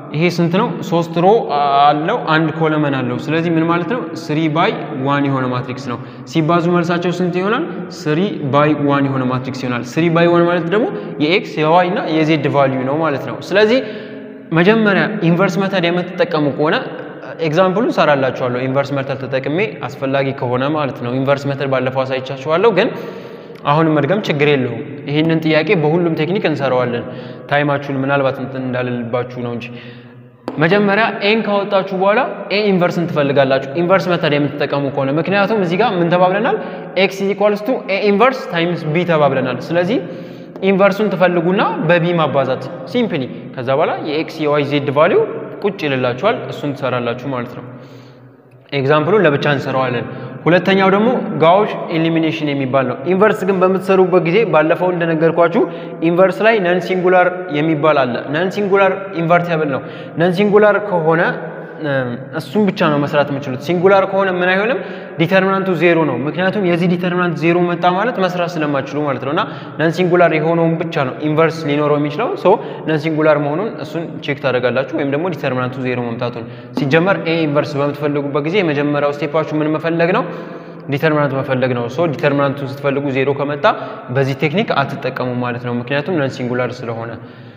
ይሄ ስንት ነው? ሶስት ሮ አለው አንድ ኮለመን አለው። ስለዚህ ምን ማለት ነው? ስሪ ባይ ዋን የሆነ ማትሪክስ ነው። ሲባዙ መልሳቸው ስንት ይሆናል? ስሪ ባይ ዋን የሆነ ማትሪክስ ይሆናል። ስሪ ባይ ዋን ማለት ደግሞ የኤክስ የዋይ እና የዜድ ቫልዩ ነው ማለት ነው። ስለዚህ መጀመሪያ ኢንቨርስ መተድ የምትጠቀሙ ከሆነ ኤግዛምፕሉን ሰራላችኋለሁ። ኢንቨርስ መተድ ተጠቅሜ አስፈላጊ ከሆነ ማለት ነው። ኢንቨርስ መተድ ባለፈው አሳይቻችኋለሁ ግን አሁንም መድገም ችግር የለውም። ይህንን ጥያቄ በሁሉም ቴክኒክ እንሰራዋለን። ታይማችሁን ምናልባት እንትን እንዳልልባችሁ ነው እንጂ መጀመሪያ ኤን ካወጣችሁ በኋላ ኤ ኢንቨርስን ትፈልጋላችሁ፣ ኢንቨርስ መተድ የምትጠቀሙ ከሆነ ምክንያቱም እዚህ ጋር ምን ተባብለናል? ኤክስ ኢኳልስ ቱ ኤ ኢንቨርስ ታይምስ ቢ ተባብለናል። ስለዚህ ኢንቨርሱን ትፈልጉና በቢ ማባዛት ሲምፕሊ፣ ከዛ በኋላ የኤክስ የዋይ ዜድ ቫሊዩ ቁጭ ይልላችኋል። እሱን ትሰራላችሁ ማለት ነው። ኤግዛምፕሉን ለብቻ እንሰራዋለን። ሁለተኛው ደግሞ ጋውሽ ኤሊሚኔሽን የሚባል ነው። ኢንቨርስ ግን በምትሰሩበት ጊዜ ባለፈው እንደነገርኳችሁ ኢንቨርስ ላይ ነን ሲንጉላር የሚባል አለ። ነን ሲንጉላር ኢንቨርቲብል ነው። ነን ሲንጉላር ከሆነ እሱም ብቻ ነው መስራት የምችሉት። ሲንጉላር ከሆነ ምን አይሆንም፣ ዲተርሚናንቱ ዜሮ ነው። ምክንያቱም የዚህ ዲተርሚናንት ዜሮ መጣ ማለት መስራት ስለማችሉ ማለት ነው። እና ነን ሲንጉላር የሆነውን ብቻ ነው ኢንቨርስ ሊኖረው የሚችለው። ሶ ነን ሲንጉላር መሆኑን እሱን ቼክ ታደርጋላችሁ፣ ወይም ደግሞ ዲተርሚናንቱ ዜሮ መምጣቱን። ሲጀመር ኤ ኢንቨርስ በምትፈልጉበት ጊዜ የመጀመሪያው ስቴፓችሁ ምን መፈለግ ነው? ዲተርሚናንት መፈለግ ነው። ሶ ዲተርሚናንቱን ስትፈልጉ ዜሮ ከመጣ በዚህ ቴክኒክ አትጠቀሙ ማለት ነው፣ ምክንያቱም ነን ሲንጉላር ስለሆነ።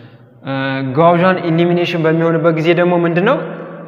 ጋውዣን ኢሊሚኔሽን በሚሆንበት ጊዜ ደግሞ ምንድን ነው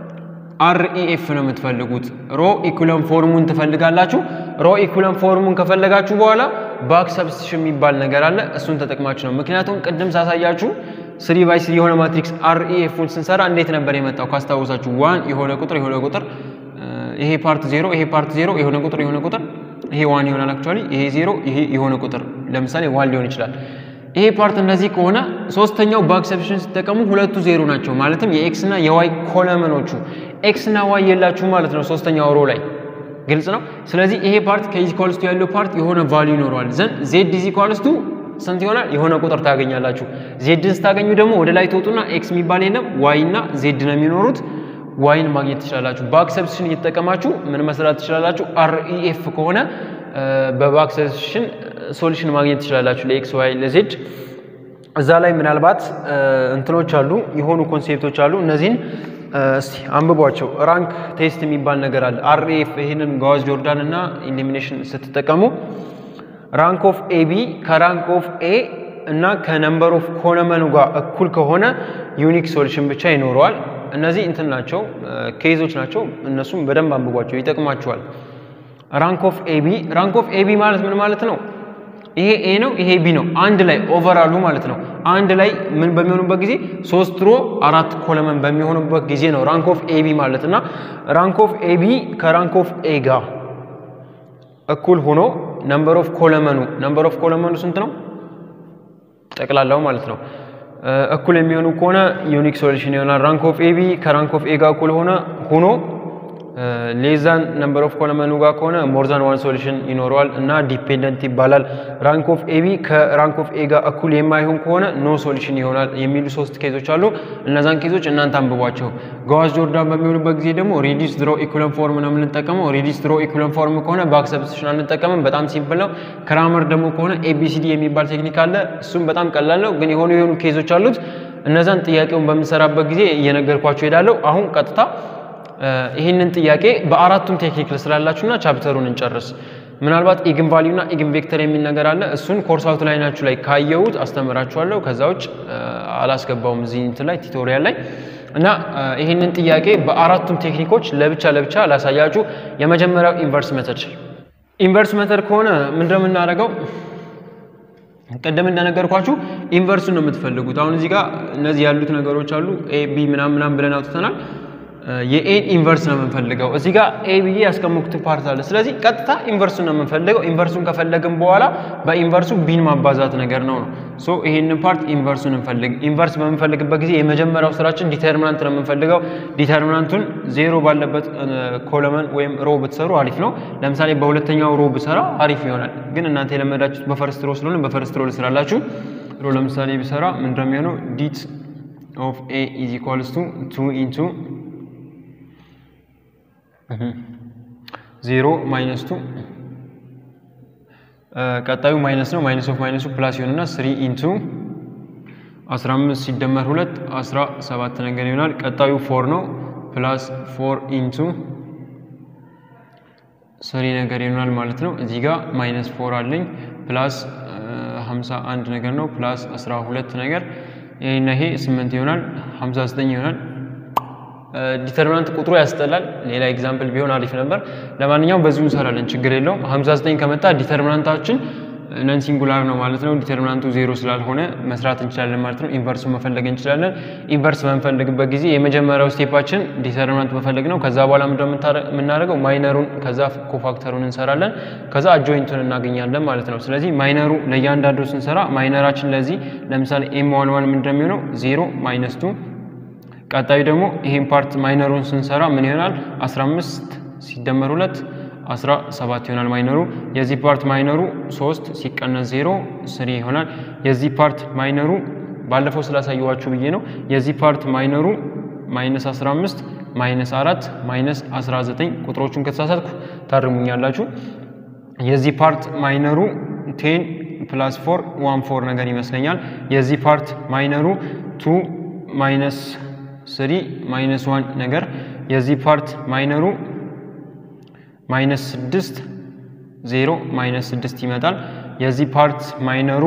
አርኢኤፍ ነው የምትፈልጉት። ሮ ኢኩለም ፎርሙን ትፈልጋላችሁ። ሮ ኢኩለም ፎርሙን ከፈለጋችሁ በኋላ ባክ ሰብስቲሽን የሚባል ነገር አለ። እሱን ተጠቅማችሁ ነው። ምክንያቱም ቅድም ሳሳያችሁ ስሪ ባይ ስሪ የሆነ ማትሪክስ አርኢኤፉን ስንሰራ እንዴት ነበር የመጣው ካስታወሳችሁ፣ ዋን የሆነ ቁጥር የሆነ ቁጥር ይሄ ፓርት ዜሮ ይሄ ፓርት ዜሮ የሆነ ቁጥር የሆነ ቁጥር ይሄ ዋን ይሆናል። አክቹዋሊ ይሄ ዜሮ ይሄ የሆነ ቁጥር ለምሳሌ ዋን ሊሆን ይችላል። ይሄ ፓርት እንደዚህ ከሆነ ሶስተኛው ባክ ሰብስቲሽን ሲጠቀሙ ሁለቱ ዜሮ ናቸው። ማለትም የኤክስ እና የዋይ ኮለመኖቹ ኤክስ እና ዋይ የላችሁ ማለት ነው ሶስተኛው ሮ ላይ ግልጽ ነው። ስለዚህ ይሄ ፓርት ከኢዚኳልስቱ ያለው ፓርት የሆነ ቫልዩ ይኖረዋል። ዘን ዜድ ኢዚኳልስቱ ስንት ይሆናል? የሆነ ቁጥር ታገኛላችሁ። ዜድን ስታገኙ ደግሞ ወደ ላይ ትወጡና ኤክስ የሚባል የለም ዋይ እና ዜድ ነው የሚኖሩት። ዋይን ማግኘት ትችላላችሁ። ባክ ሰብስቲሽን እየተጠቀማችሁ ምን መስራት ትችላላችሁ? አርኢኤፍ ከሆነ በባክ ሰብስቲሽን ሶሉሽን ማግኘት ትችላላችሁ ለኤክስ ዋይ ለዜድ። እዛ ላይ ምናልባት እንትኖች አሉ የሆኑ ኮንሴፕቶች አሉ። እነዚህን እስቲ አንብቧቸው። ራንክ ቴስት የሚባል ነገር አለ። አርኤፍ ይህንን ጋዋዝ ጆርዳን እና ኢሊሚኔሽን ስትጠቀሙ ራንክ ኦፍ ኤቢ ከራንክ ኦፍ ኤ እና ከነምበር ኦፍ ኮለመኑ ጋር እኩል ከሆነ ዩኒክ ሶሉሽን ብቻ ይኖረዋል። እነዚህ እንትን ናቸው ኬዞች ናቸው። እነሱም በደንብ አንብቧቸው ይጠቅማችኋል። ራንክ ኦፍ ኤቢ ራንክ ኦፍ ኤቢ ማለት ምን ማለት ነው? ይሄ ኤ ነው፣ ይሄ ቢ ነው። አንድ ላይ ኦቨራሉ ማለት ነው። አንድ ላይ ምን በሚሆኑበት ጊዜ ሶስት ሮ አራት ኮለመን በሚሆኑበት ጊዜ ነው ራንክ ኦፍ ኤቢ ማለት እና ራንክ ኦፍ ኤቢ ከራንክ ኦፍ ኤ ጋር እኩል ሆኖ ነምበር ኦፍ ኮለመኑ ነምበር ኦፍ ኮለመኑ ስንት ነው? ጠቅላላው ማለት ነው። እኩል የሚሆኑ ከሆነ ዩኒክ ሶሉሽን ይሆናል። ራንክ ኦፍ ኤቢ ከራንክ ኦፍ ኤ ጋር እኩል ሆነ ሆኖ ሌዛን ነምበር ኦፍ ኮለመኑ ጋር ከሆነ ሞርዛን ዋን ሶሉሽን ይኖረዋል እና ዲፔንደንት ይባላል። ራንክ ኦፍ ኤቢ ከራንክ ኦፍ ኤ ጋር እኩል የማይሆን ከሆነ ኖ ሶሉሽን ይሆናል የሚሉ ሶስት ኬዞች አሉ። እነዛን ኬዞች እናንተ አንብቧቸው። ጋዋዝ ጆርዳን በሚሆኑበት ጊዜ ደግሞ ሪዲስ ድሮ ኢኩለን ፎርም ነው የምንጠቀመው። ሪዲስ ድሮ ኢኩለን ፎርም ከሆነ ባክ ሰብስቲሽን አንጠቀምም። በጣም ሲምፕል ነው። ክራመር ደግሞ ከሆነ ኤቢሲዲ የሚባል ቴክኒክ አለ። እሱም በጣም ቀላል ነው፣ ግን የሆኑ የሆኑ ኬዞች አሉት። እነዛን ጥያቄውን በምንሰራበት ጊዜ እየነገርኳቸው ሄዳለሁ። አሁን ቀጥታ ይህንን ጥያቄ በአራቱም ቴክኒክ ስላላችሁና ቻፕተሩን እንጨርስ። ምናልባት ኢግን ቫሊዩ እና ኢግን ቬክተር የሚል ነገር አለ። እሱን ኮርስ አውት ላይ ናችሁ ላይ ካየሁት አስተምራችኋለሁ። ከዛ ውጭ አላስገባውም እዚህ እንትን ላይ ቱቶሪያል ላይ እና ይህንን ጥያቄ በአራቱም ቴክኒኮች ለብቻ ለብቻ ላሳያችሁ። የመጀመሪያው ኢንቨርስ መተድ ኢንቨርስ መተድ ከሆነ ምንድነው የምናደርገው? ቅድም እንደነገርኳችሁ ኢንቨርሱን ነው የምትፈልጉት። አሁን እዚህ ጋር እነዚህ ያሉት ነገሮች አሉ። ኤ ቢ ምናምን ምናምን ብለን አውጥተናል። የኤን ኢንቨርስ ነው የምንፈልገው። እዚህ ጋር ኤ ብዬ ያስቀመጥኩት ፓርት አለ። ስለዚህ ቀጥታ ኢንቨርሱን ነው የምንፈልገው። ኢንቨርሱን ከፈለግን በኋላ በኢንቨርሱ ቢን ማባዛት ነገር ነው ነው ሶ ይሄንን ፓርት ኢንቨርሱን እንፈልግ። ኢንቨርስ በምንፈልግበት ጊዜ የመጀመሪያው ስራችን ዲተርሚናንት ነው የምንፈልገው። ዲተርሚናንቱን ዜሮ ባለበት ኮለመን ወይም ሮ ብትሰሩ አሪፍ ነው። ለምሳሌ በሁለተኛው ሮ ብሰራ አሪፍ ይሆናል። ግን እናንተ የለመዳችሁት በፈርስት ሮ ስለሆነ በፈርስት ሮ ልስራላችሁ። ሮ ለምሳሌ ብሰራ ምንድነው የሚሆነው? ዲት ኦፍ ኤ ኢዝ ኢኳልስ ቱ ቱ ኢንቱ ዜሮ ማይነስ ቱ ቀጣዩ ማይነስ ነው። ማይነስ ኦፍ ማይነሱ ፕላስ ይሆንና ስሪ ኢንቱ 15 ሲደመር 2 17 ነገር ይሆናል። ቀጣዩ ፎር ነው። ፕላስ ፎር ኢንቱ ስሪ ነገር ይሆናል ማለት ነው። እዚህ ጋር ማይነስ ፎር አለኝ ፕላስ 51 ነገር ነው ፕላስ 12 ነገር ይሄና ይሄ 8 ይሆናል 59 ይሆናል። ዲተርሚናንት ቁጥሩ ያስጠላል። ሌላ ኤግዛምፕል ቢሆን አሪፍ ነበር። ለማንኛውም በዚሁ እንሰራለን፣ ችግር የለውም። 59 ከመጣ ዲተርሚናንታችን ነን ሲንጉላር ነው ማለት ነው። ዲተርሚናንቱ ዜሮ ስላልሆነ መስራት እንችላለን ማለት ነው። ኢንቨርሱ መፈለግ እንችላለን። ኢንቨርስ በምንፈልግበት ጊዜ የመጀመሪያው ስቴፓችን ዲተርሚናንት መፈለግ ነው። ከዛ በኋላ ምንድነው የምናደርገው? ማይነሩን ከዛ ኮፋክተሩን እንሰራለን። ከዛ አጆይንቱን እናገኛለን ማለት ነው። ስለዚህ ማይነሩ ለእያንዳንዱ ስንሰራ ማይነራችን ለዚህ ለምሳሌ ኤም ዋን ዋን ምንድነው የሚሆነው? ዜሮ ማይነስ ቱ ቀጣዩ ደግሞ ይሄን ፓርት ማይነሩን ስንሰራ ምን ይሆናል? 15 ሲደመር 2 17 ይሆናል ማይነሩ። የዚህ ፓርት ማይነሩ 3 ሲቀነስ 0 ስሪ ይሆናል። የዚህ ፓርት ማይነሩ ባለፈው ስላሳየዋችሁ ብዬ ነው። የዚህ ፓርት ማይነሩ ማይነስ 15 ማይነስ 4 ማይነስ 19 ቁጥሮቹን ከተሳሳትኩ ታርሙኛላችሁ። የዚህ ፓርት ማይነሩ ቴን ፕላስ ፎር ዋን ፎር ነገር ይመስለኛል። የዚህ ፓርት ማይነሩ ቱ ማይነስ ስሪ ማይነስ ዋን ነገር የዚህ ፓርት ማይነሩ ማይነስ ስድስት ዜሮ ማይነስ ስድስት ይመጣል። የዚህ ፓርት ማይነሩ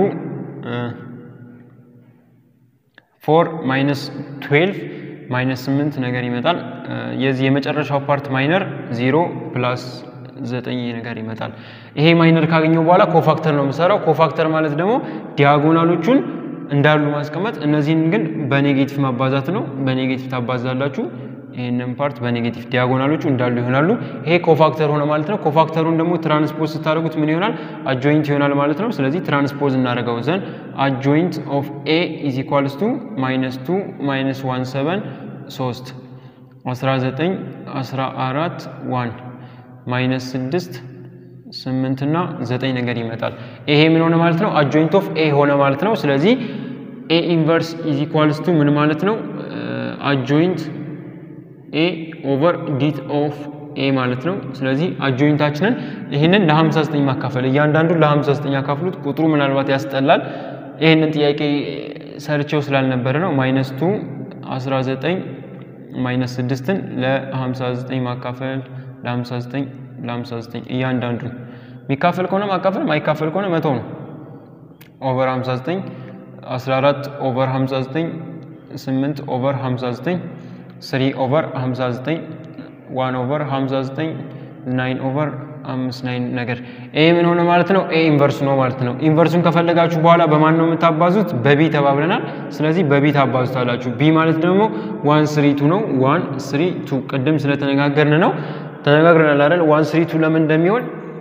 ፎር ማይነስ ትዌልቭ ማይነስ ስምንት ነገር ይመጣል። የዚህ የመጨረሻው ፓርት ማይነር ዜሮ ፕላስ ዘጠኝ ነገር ይመጣል። ይሄ ማይነር ካገኘው በኋላ ኮፋክተር ነው የምሰራው። ኮፋክተር ማለት ደግሞ ዲያጎናሎቹን እንዳሉ ማስቀመጥ እነዚህን ግን በኔጌቲቭ ማባዛት ነው። በኔጌቲቭ ታባዛላችሁ። ይህንን ፓርት በኔጌቲቭ ዲያጎናሎቹ እንዳሉ ይሆናሉ። ይሄ ኮፋክተር ሆነ ማለት ነው። ኮፋክተሩን ደግሞ ትራንስፖዝ ስታደርጉት ምን ይሆናል? አጆይንት ይሆናል ማለት ነው። ስለዚህ ትራንስፖዝ እናደርገው ዘንድ አጆይንት ኦፍ ኤ ኢዝ ኢኳልስ ቱ ማይነስ ቱ ማይነስ ዋን ሰቨን ሶስት 19 14 ዋን ማይነስ ስድስት ስምንት እና ዘጠኝ ነገር ይመጣል። ይሄ ምን ሆነ ማለት ነው? አጆይንት ኦፍ ኤ ሆነ ማለት ነው። ስለዚህ ኤ ኢንቨርስ ኢዝ ኢኳልስ ቱ ምን ማለት ነው? አጆይንት ኤ ኦቨር ዲት ኦፍ ኤ ማለት ነው። ስለዚህ አጆይንታችንን ይህንን ለ59 ማካፈል እያንዳንዱ ለ59 ያካፍሉት። ቁጥሩ ምናልባት ያስጠላል። ይህንን ጥያቄ ሰርቼው ስላልነበረ ነው። ማይነስ ቱ 19 ማይነስ 6ን ለ59 ማካፈል ለ59 ለ59 እያንዳንዱ የሚካፈል ከሆነ ማካፈል ማይካፈል ከሆነ መቶ ነው። ኦቨር 59 14 ኦቨር 59 8 ኦቨር 59 3 ኦቨር 59 1 ኦቨር 59 9 ኦቨር አምስት ናይን ነገር ኤ ምን ሆነ ማለት ነው? ኤ ኢንቨርስ ነው ማለት ነው። ኢንቨርሱን ከፈለጋችሁ በኋላ በማን ነው የምታባዙት? በቢ ተባብለናል። ስለዚህ በቢ ታባዙታላችሁ። ቢ ማለት ደግሞ ዋን ስሪ ቱ ነው። ዋን ስሪ ቱ ቅድም ስለተነጋገርን ነው ተነጋግረናል አይደል? ዋን ስሪ ቱ ለምን እንደሚሆን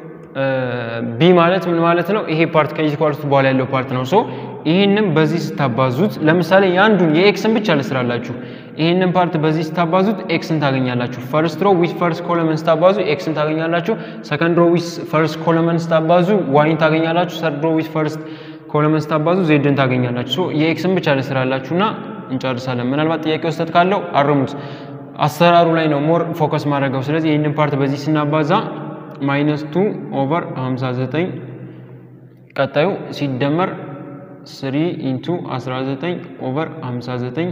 ቢ ማለት ምን ማለት ነው? ይሄ ፓርት ከኢኳልቱ በኋላ ያለው ፓርት ነው። ሶ ይህንም በዚህ ስታባዙት ለምሳሌ የአንዱን የኤክስን ብቻ ልስራላችሁ። ይህንን ፓርት በዚህ ስታባዙት ኤክስን ታገኛላችሁ። ፈርስት ሮ ዊዝ ፈርስት ኮለመን ስታባዙ ኤክስን ታገኛላችሁ። ሰከንድ ሮ ዊዝ ፈርስት ኮለመን ስታባዙ ዋይን ታገኛላችሁ። ሰርድ ሮ ዊዝ ፈርስት ኮለመን ስታባዙ ዜድን ታገኛላችሁ። ሶ የኤክስን ብቻ ልስራላችሁና እንጨርሳለን። ምናልባት ጥያቄ ውስጠት ካለው አርሙት። አሰራሩ ላይ ነው ሞር ፎከስ ማድረገው። ስለዚህ ይህንን ፓርት በዚህ ስናባዛ ማይነስ ቱ ኦቨር 59 ቀጣዩ ሲደመር 3 ኢንቱ 19 ኦቨር 59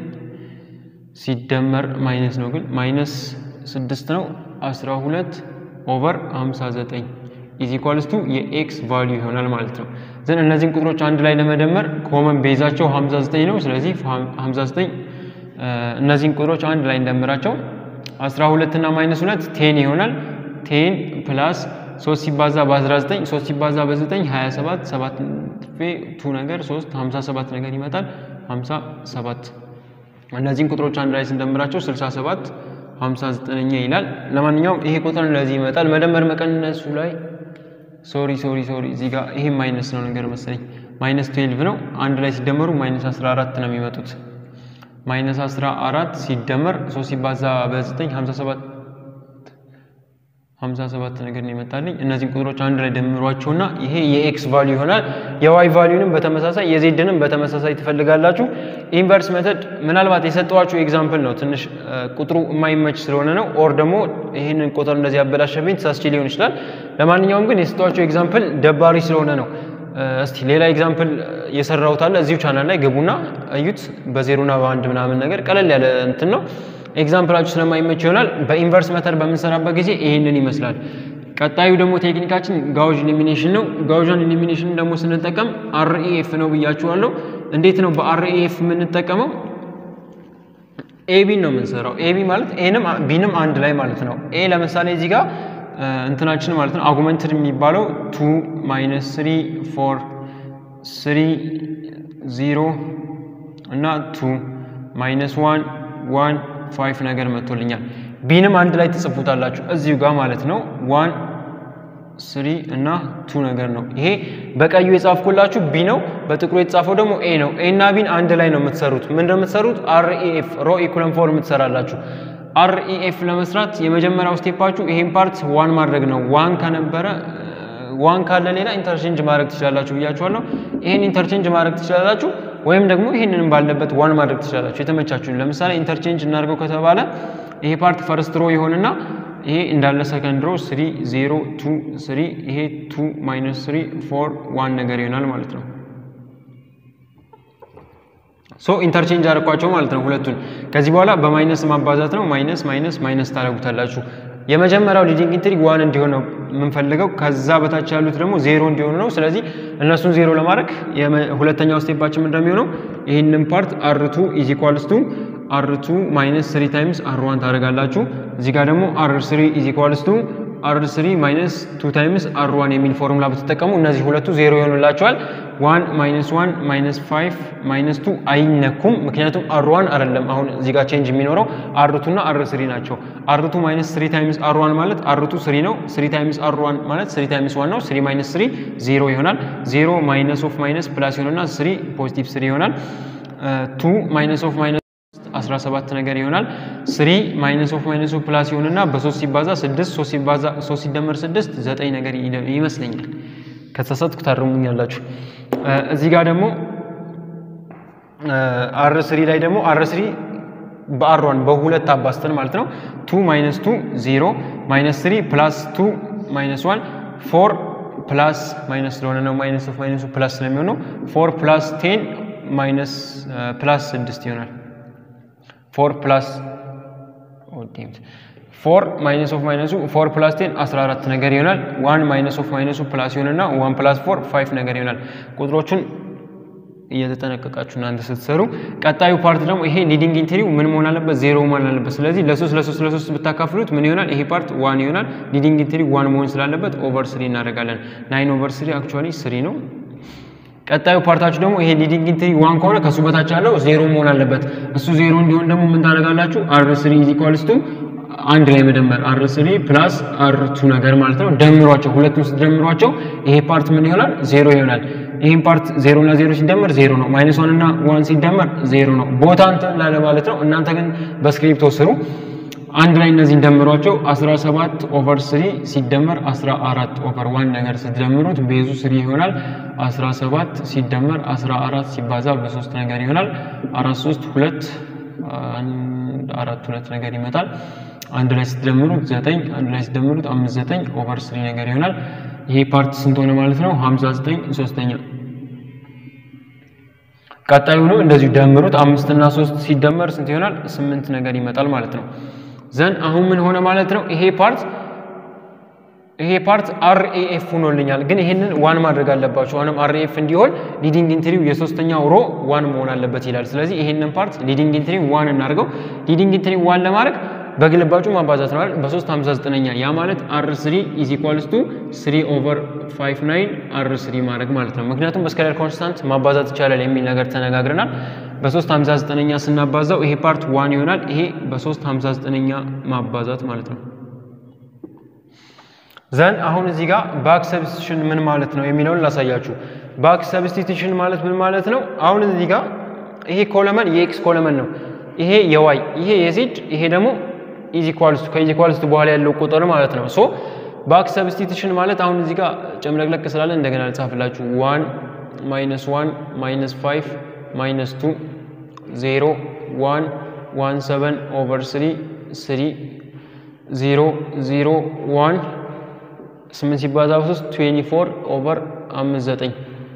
ሲደመር ማይነስ ነው ግን ማይነስ 6 ነው 12 ኦቨር 59 ኢዝ ኢኳልስ ቱ የኤክስ ቫሊዩ ይሆናል ማለት ነው። ዘን እነዚህን ቁጥሮች አንድ ላይ ለመደመር ኮመን ቤዛቸው 59 ነው። ስለዚህ 59 እነዚህን ቁጥሮች አንድ ላይ እንደምራቸው 12 እና ማይነስ 2 ቴን ይሆናል። ቴን ፕላስ 3 ሲባዛ በ19 3 ሲባዛ በ9 27 7 ቱ ነገር 3 57 ነገር ይመጣል 57 እነዚህን ቁጥሮች አንድ ላይ ስንደምራቸው 67 59ኛ ይላል። ለማንኛውም ይሄ ቁጥር እንደዚህ ይመጣል። መደመር መቀነሱ ላይ ሶሪ ሶሪ ሶሪ እዚህ ጋር ይሄ ማይነስ ነው ነገር መሰለኝ ማይነስ 12 ነው። አንድ ላይ ሲደመሩ ማይነስ 14 ነው የሚመጡት። ማይነስ 14 ሲደመር 3 ሲባዛ በ9 57 57 ነገር ነው ይመጣልኝ። እነዚህን ቁጥሮች አንድ ላይ ደምሯቸውና ይሄ የኤክስ ቫልዩ ይሆናል። የዋይ ቫልዩንም በተመሳሳይ የዜድንም በተመሳሳይ ትፈልጋላችሁ። ኢንቨርስ ሜተድ ምናልባት የሰጠዋችሁ ኤግዛምፕል ነው ትንሽ ቁጥሩ የማይመች ስለሆነ ነው። ኦር ደግሞ ይህንን ቁጥር እንደዚህ ያበላሸብኝ ተሳስቼ ሊሆን ይችላል። ለማንኛውም ግን የሰጠዋችሁ ኤግዛምፕል ደባሪ ስለሆነ ነው። እስቲ ሌላ ኤግዛምፕል የሰራሁት አለ እዚሁ ቻናል ላይ ግቡና እዩት። በዜሮና በአንድ ምናምን ነገር ቀለል ያለ እንትን ነው። ኤግዛምፕላችሁ ስለማይመች ይሆናል። በኢንቨርስ መተር በምንሰራበት ጊዜ ይህንን ይመስላል። ቀጣዩ ደግሞ ቴክኒካችን ጋውዥ ኢሊሚኔሽን ነው። ጋውዥን ኢሊሚኔሽን ደግሞ ስንጠቀም አርኢኤፍ ነው ብያችኋለሁ። እንዴት ነው በአርኢኤፍ የምንጠቀመው? ኤቢን ነው የምንሰራው። ኤቢ ማለት ኤንም ቢንም አንድ ላይ ማለት ነው። ኤ ለምሳሌ እዚህ ጋር እንትናችን ማለት ነው አጉመንትድ የሚባለው ቱ ማይነስ ስሪ ፎር ስሪ ዚሮ እና ቱ ማይነስ ዋን ዋን ፋይቭ ነገር መጥቶልኛል። ቢንም አንድ ላይ ትጽፉታላችሁ እዚሁ ጋር ማለት ነው። ዋን ስሪ እና ቱ ነገር ነው። ይሄ በቀዩ የጻፍኩላችሁ ቢ ነው። በጥቁሩ የተጻፈው ደግሞ ኤ ነው። ኤ እና ቢን አንድ ላይ ነው የምትሰሩት። ምንድን ነው የምትሰሩት? አርኢኤፍ ሮ ኢኩለን ፎርም ትሰራላችሁ። አርኢኤፍ ለመስራት የመጀመሪያው ስቴፓችሁ ይሄን ፓርት ዋን ማድረግ ነው። ዋን ከነበረ ዋን ካለ ሌላ ኢንተርቼንጅ ማድረግ ትችላላችሁ ብያችኋለሁ። ይሄን ኢንተርቼንጅ ማድረግ ትችላላችሁ፣ ወይም ደግሞ ይሄንንም ባለበት ዋን ማድረግ ትችላላችሁ። የተመቻችሁን። ለምሳሌ ኢንተርቼንጅ እናድርገው ከተባለ ይሄ ፓርት ፈርስት ሮ ይሆንና ይሄ እንዳለ ሰከንድ ሮ ስሪ ዜሮ ቱ ስሪ ይሄ ቱ ማይነስ ስሪ ፎር ዋን ነገር ይሆናል ማለት ነው። ሶ ኢንተርቼንጅ አድርጓቸው ማለት ነው ሁለቱን። ከዚህ በኋላ በማይነስ ማባዛት ነው። ማይነስ ማይነስ ማይነስ ታደርጉታላችሁ። የመጀመሪያው ሊዲንግ ኢንትሪግ ዋን እንዲሆን ነው የምንፈልገው። ከዛ በታች ያሉት ደግሞ ዜሮ እንዲሆኑ ነው። ስለዚህ እነሱን ዜሮ ለማድረግ ሁለተኛው ስቴፓችን እንደሚሆነው ይህንን ፓርት አርቱ ኢዝ ኢኳልስ ቱ አር2 ማይነስ 3 ታይምስ አር1 ታደርጋላችሁ። እዚህ ጋር ደግሞ አር3 ኢዝ ኢኳልስ ቱ አር3 ማይነስ 2 ታይምስ አር1 የሚል ፎርሙላ ብትጠቀሙ እነዚህ ሁለቱ ዜሮ ይሆኑላቸዋል። 1 ማይነስ 1 ማይነስ 5 ማይነስ 2 አይነኩም፣ ምክንያቱም አር1 አይደለም አሁን እዚህ ጋር ቼንጅ የሚኖረው አር2 እና አር3 ናቸው። አር2 ማይነስ 3 ታይምስ አር1 ማለት አር2 3 ነው። 3 ታይምስ አር1 ማለት 3 ታይምስ 1 ነው። 3 ማይነስ 3 ዜሮ ይሆናል። 0 ማይነስ ኦፍ ማይነስ ፕላስ ይሆንና 3 ፖዚቲቭ 3 ይሆናል። 2 ማይነስ ኦፍ ማይነስ 17 ነገር ይሆናል። 3 ማይነስ ኦፍ ማይነስ ኦፍ ፕላስ ይሆንና በ3 ሲባዛ 6 3 ሲባዛ 3 ሲደመር 6 9 ነገር ይመስለኛል። ከተሳሳትኩ ታርሙኛላችሁ። እዚህ ጋር ደግሞ አር ስሪ ላይ ደግሞ አር ስሪ በአሯን በሁለት አባስተን ማለት ነው። 2 ማይነስ 2 0 ማይነስ 3 ፕላስ 2 ማይነስ 1 4 ፕላስ ማይነስ ስለሆነ ነው ማይነስ ኦፍ ማይነሱ ፕላስ ስለሚሆነው 4 ፕላስ 10 ማይነስ ፕላስ 6 ይሆናል። ፎር ፕላስ ፎር ማይነስ ኦፍ ማይነሱ ፎር ፕላስ ቴን 14 ነገር ይሆናል። ዋን ማይነስ ኦፍ ማይነሱ ፕላስ ይሆንና ዋን ፕላስ ፎር ፋይቭ ነገር ይሆናል። ቁጥሮቹን እየተጠነቀቃችሁ እናንተ ስትሰሩ። ቀጣዩ ፓርት ደግሞ ይሄ ሊዲንግ ኢንትሪው ምን መሆን አለበት? ዜሮ መሆን አለበት። ስለዚህ ለሶስት ለሶስት ለሶስት ብታካፍሉት ምን ይሆናል? ይሄ ፓርት ዋን ይሆናል። ሊዲንግ ኢንትሪው ዋን መሆን ስላለበት ኦቨር ስሪ እናደርጋለን። ናይን ኦቨር ስሪ አክቹዋሊ ስሪ ነው። ቀጣዩ ፓርታችሁ ደግሞ ይሄ ሊዲንግ ኢንትሪ ዋን ከሆነ ከሱ በታች ያለው ዜሮ መሆን አለበት። እሱ ዜሮ እንዲሆን ደግሞ ምን ታደርጋላችሁ? አር ስሪ ኢዝ ኢኳልስ ቱ አንድ ላይ መደመር አር ስሪ ፕላስ አር ቱ ነገር ማለት ነው። ደምሯቸው፣ ሁለቱን ስትደምሯቸው ይሄ ፓርት ምን ይሆናል? ዜሮ ይሆናል። ይህም ፓርት ዜሮ እና ዜሮ ሲደመር ዜሮ ነው። ማይነስ ዋን እና ዋን ሲደመር ዜሮ ነው። ቦታ እንትን ላለ ማለት ነው። እናንተ ግን በስክሪፕቶ ስሩ። አንድ ላይ እነዚህን ደምሯቸው 17 ኦቨር 3 ሲደመር 14 ኦቨር ዋን ነገር ስትደምሩት ቤዙ ስሪ ይሆናል። 17 ሲደመር 14 ሲባዛ በሶስት ነገር ይሆናል። አራት ሶስት ሁለት አራት ሁለት ነገር ይመጣል። አንድ ላይ ስትደምሩት ዘጠኝ አንድ ላይ ስትደምሩት አምስት ዘጠኝ ኦቨር ስሪ ነገር ይሆናል። ይሄ ፓርት ስንት ሆነ ማለት ነው? 59 ሶስተኛ። ቀጣዩንም እንደዚሁ ደምሩት። አምስት እና ሶስት ሲደመር ስንት ይሆናል? ስምንት ነገር ይመጣል ማለት ነው። ዘን አሁን ምን ሆነ ማለት ነው? ይሄ ፓርት ይሄ ፓርት አርኤኤፍ ሆኖልኛል፣ ግን ይሄንን ዋን ማድረግ አለባችሁ። አሁንም አርኤኤፍ እንዲሆን ሊዲንግ ኢንትሪው የሶስተኛው ሮ ዋን መሆን አለበት ይላል። ስለዚህ ይሄንን ፓርት ሊዲንግ ኢንትሪው ዋን እናድርገው። ሊዲንግ ኢንትሪው ዋን ለማድረግ በግልባጩ ማባዛት ነው አይደል? በ3 59ኛ ያ ማለት አር 3 ኢዝ ኢኳልስ ቱ 3 ኦቨር 59 አር 3 ማድረግ ማለት ነው። ምክንያቱም በስኬላር ኮንስታንት ማባዛት ይቻላል የሚል ነገር ተነጋግረናል። በ3 59ኛ ስናባዛው ይሄ ፓርት ዋን ይሆናል። ይሄ በ3 59ኛ ማባዛት ማለት ነው። ዘን አሁን እዚህ ጋር ባክ ሰብስቲቱሽን ምን ማለት ነው የሚለውን ላሳያችሁ። ባክ ሰብስቲቱሽን ማለት ምን ማለት ነው? አሁን እዚህ ጋር ይሄ ኮለመን የኤክስ ኮለመን ነው። ይሄ የዋይ ይሄ የዜድ ይሄ ደግሞ ኢዝ ኢኳልስ ቱ ከኢዝ ኢኳልስ ቱ በኋላ ያለው ቁጥር ማለት ነው። ሶ ባክ ሰብስቲቱሽን ማለት አሁን እዚህ ጋር ጨምለቅለቅ ስላለ እንደገና ልጻፍላችሁ። ዋን ማይነስ ዋን ማይነስ ፋይቭ ማይነስ ቱ ዜሮ ዋን ዋን ሰቨን ኦቨር ስሪ ስሪ ዜሮ ዜሮ ዋን ስምንት ሲባዛ በሶስት ትዌንቲ ፎር ኦቨር አምስት ዘጠኝ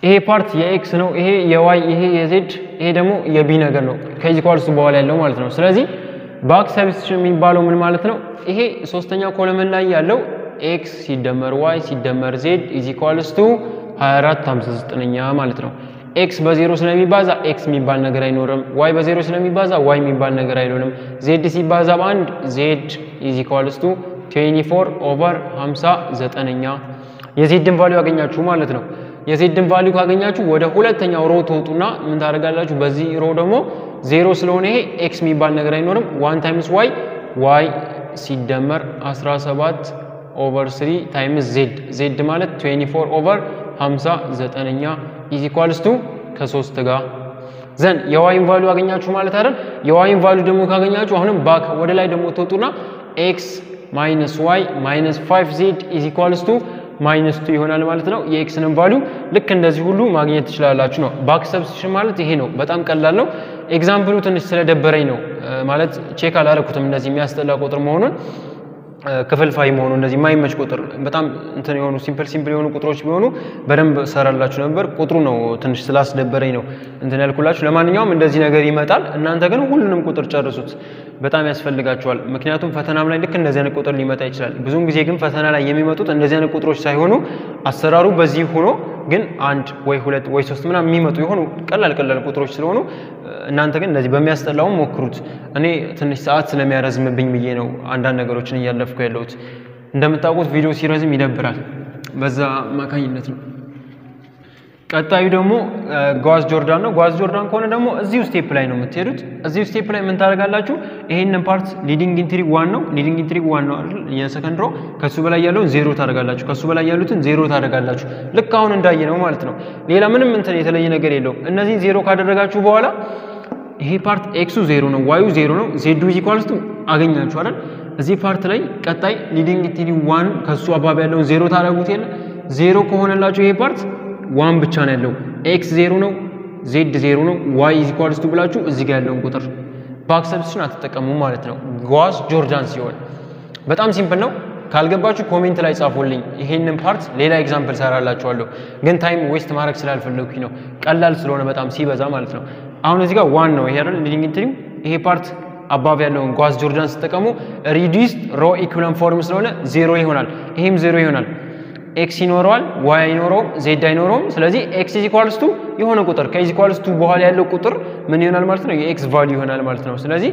ይሄ ፓርት የኤክስ ነው፣ ይሄ የዋይ፣ ይሄ የዜድ፣ ይሄ ደግሞ የቢ ነገር ነው ከኢኳልስ በኋላ ያለው ማለት ነው። ስለዚህ ባክ ሰብስቲቱሽን የሚባለው ምን ማለት ነው? ይሄ ሶስተኛ ኮለመን ላይ ያለው ኤክስ ሲደመር ዋይ ሲደመር ዜድ ኢዝ ኢኳልስ ቱ 24 59ኛ ማለት ነው። ኤክስ በዜሮ ስለሚባዛ ኤክስ የሚባል ነገር አይኖርም። ዋይ በዜሮ ስለሚባዛ ዋይ የሚባል ነገር አይኖርም። ዜድ ሲባዛ በአንድ ዜድ ኢዝ ኢኳልስ ቱ 24 ኦቨር 59ኛ የዜድን ቫሊዩ ያገኛችሁ ማለት ነው። የዜድን ቫሊዩ ካገኛችሁ ወደ ሁለተኛው ሮ ትወጡና ምን ታደርጋላችሁ? በዚህ ሮ ደግሞ ዜሮ ስለሆነ ይሄ ኤክስ የሚባል ነገር አይኖርም። ዋን ታይምስ ዋይ ዋይ ሲደመር 17 ኦቨር 3 ታይምስ ዜድ ዜድ ማለት 24 ኦቨር 59ኛ ኢዝ ኢኳልስ ቱ ከሶስት ጋር ዘን የዋይን ቫሊዩ አገኛችሁ ማለት አይደል? የዋይን ቫሊዩ ደግሞ ካገኛችሁ አሁንም ባክ ወደ ላይ ደግሞ ትወጡና ኤክስ ማይነስ ዋይ ማይነስ 5 ዜድ ኢዝ ኢኳልስ ቱ ማይነስ ቱ ይሆናል ማለት ነው። የኤክስንም ቫሊዩ ልክ እንደዚህ ሁሉ ማግኘት ትችላላችሁ ነው። ባክ ሰብስቲሽን ማለት ይሄ ነው። በጣም ቀላል ነው። ኤግዛምፕሉ ትንሽ ስለደበረኝ ነው ማለት ቼክ አላረኩትም እንደዚህ የሚያስጠላ ቁጥር መሆኑን ክፍልፋይ መሆኑ እንደዚህ የማይመች ቁጥር በጣም እንትን የሆኑ ሲምፕል ሲምፕል የሆኑ ቁጥሮች ቢሆኑ በደንብ ሰራላችሁ ነበር። ቁጥሩ ነው ትንሽ ስላስደበረኝ ነው እንትን ያልኩላችሁ። ለማንኛውም እንደዚህ ነገር ይመጣል። እናንተ ግን ሁሉንም ቁጥር ጨርሱት፣ በጣም ያስፈልጋችኋል። ምክንያቱም ፈተናም ላይ ልክ እንደዚህ አይነት ቁጥር ሊመጣ ይችላል። ብዙውን ጊዜ ግን ፈተና ላይ የሚመጡት እንደዚህ አይነት ቁጥሮች ሳይሆኑ አሰራሩ በዚህ ሆኖ ግን አንድ ወይ ሁለት ወይ ሶስት ምናምን የሚመጡ የሆኑ ቀላል ቀላል ቁጥሮች ስለሆኑ እናንተ ግን እንደዚህ በሚያስጠላውም ሞክሩት። እኔ ትንሽ ሰዓት ስለሚያረዝምብኝ ብዬ ነው አንዳንድ ነገሮችን እያለፍኩ ያለሁት። እንደምታውቁት ቪዲዮ ሲረዝም ይደብራል። በዛ አማካኝነት ነው። ቀጣዩ ደግሞ ጓዝ ጆርዳን ነው። ጓዝ ጆርዳን ከሆነ ደግሞ እዚሁ ስቴፕ ላይ ነው የምትሄዱት። እዚሁ ስቴፕ ላይ ምን ታደርጋላችሁ? ይሄንን ፓርት ሊዲንግ ኢንትሪግ ዋን ነው። ሊዲንግ ኢንትሪግ ዋን ነው አይደል? የሰከንድ ሮ ከሱ በላይ ያለውን ዜሮ ታደርጋላችሁ። ከሱ በላይ ያሉትን ዜሮ ታደርጋላችሁ። ልክ አሁን እንዳየ ነው ማለት ነው። ሌላ ምንም እንትን የተለየ ነገር የለውም። እነዚህን ዜሮ ካደረጋችሁ በኋላ ይሄ ፓርት ኤክሱ ዜሮ ነው፣ ዋዩ ዜሮ ነው፣ ዜዱ ኢኳልስ ቱ አገኛችሁ አይደል? እዚህ ፓርት ላይ ቀጣይ ሊዲንግ ኢንትሪግ ዋን ከሱ አባቢ ያለውን ዜሮ ታደርጉት የለ ዜሮ ከሆነላችሁ ይሄ ፓርት ዋን ብቻ ነው ያለው። ኤክስ ዜሮ ነው፣ ዜድ ዜሮ ነው፣ ዋይ ኢዝ ኢኳልስ ቱ ብላችሁ እዚህ ጋር ያለውን ቁጥር ባክ ሰብስቲቱሽን አትጠቀሙ ማለት ነው። ጓዝ ጆርዳን ሲሆን በጣም ሲምፕል ነው። ካልገባችሁ ኮሜንት ላይ ጻፉልኝ። ይሄንን ፓርት ሌላ ኤግዛምፕል ሰራላችኋለሁ፣ ግን ታይም ዌስት ማድረግ ስላልፈለግኩኝ ነው። ቀላል ስለሆነ በጣም ሲበዛ ማለት ነው። አሁን እዚህ ጋር ዋን ነው ይሄ አይደል ሊዲንግ ኢንትሪም ይሄ ፓርት አባብ ያለውን ጓዝ ጆርዳን ስትጠቀሙ ሪዲዩስድ ሮ ኢኩለን ፎርም ስለሆነ ዜሮ ይሆናል። ይሄም ዜሮ ይሆናል። ኤክስ ይኖረዋል፣ ዋይ አይኖረውም፣ ዜድ አይኖረውም። ስለዚህ ኤክስ ኢዝ ኢኳልስ ቱ የሆነ ቁጥር ከኢዝ ኢኳልስ ቱ በኋላ ያለው ቁጥር ምን ይሆናል ማለት ነው? የኤክስ ቫልዩ ይሆናል ማለት ነው። ስለዚህ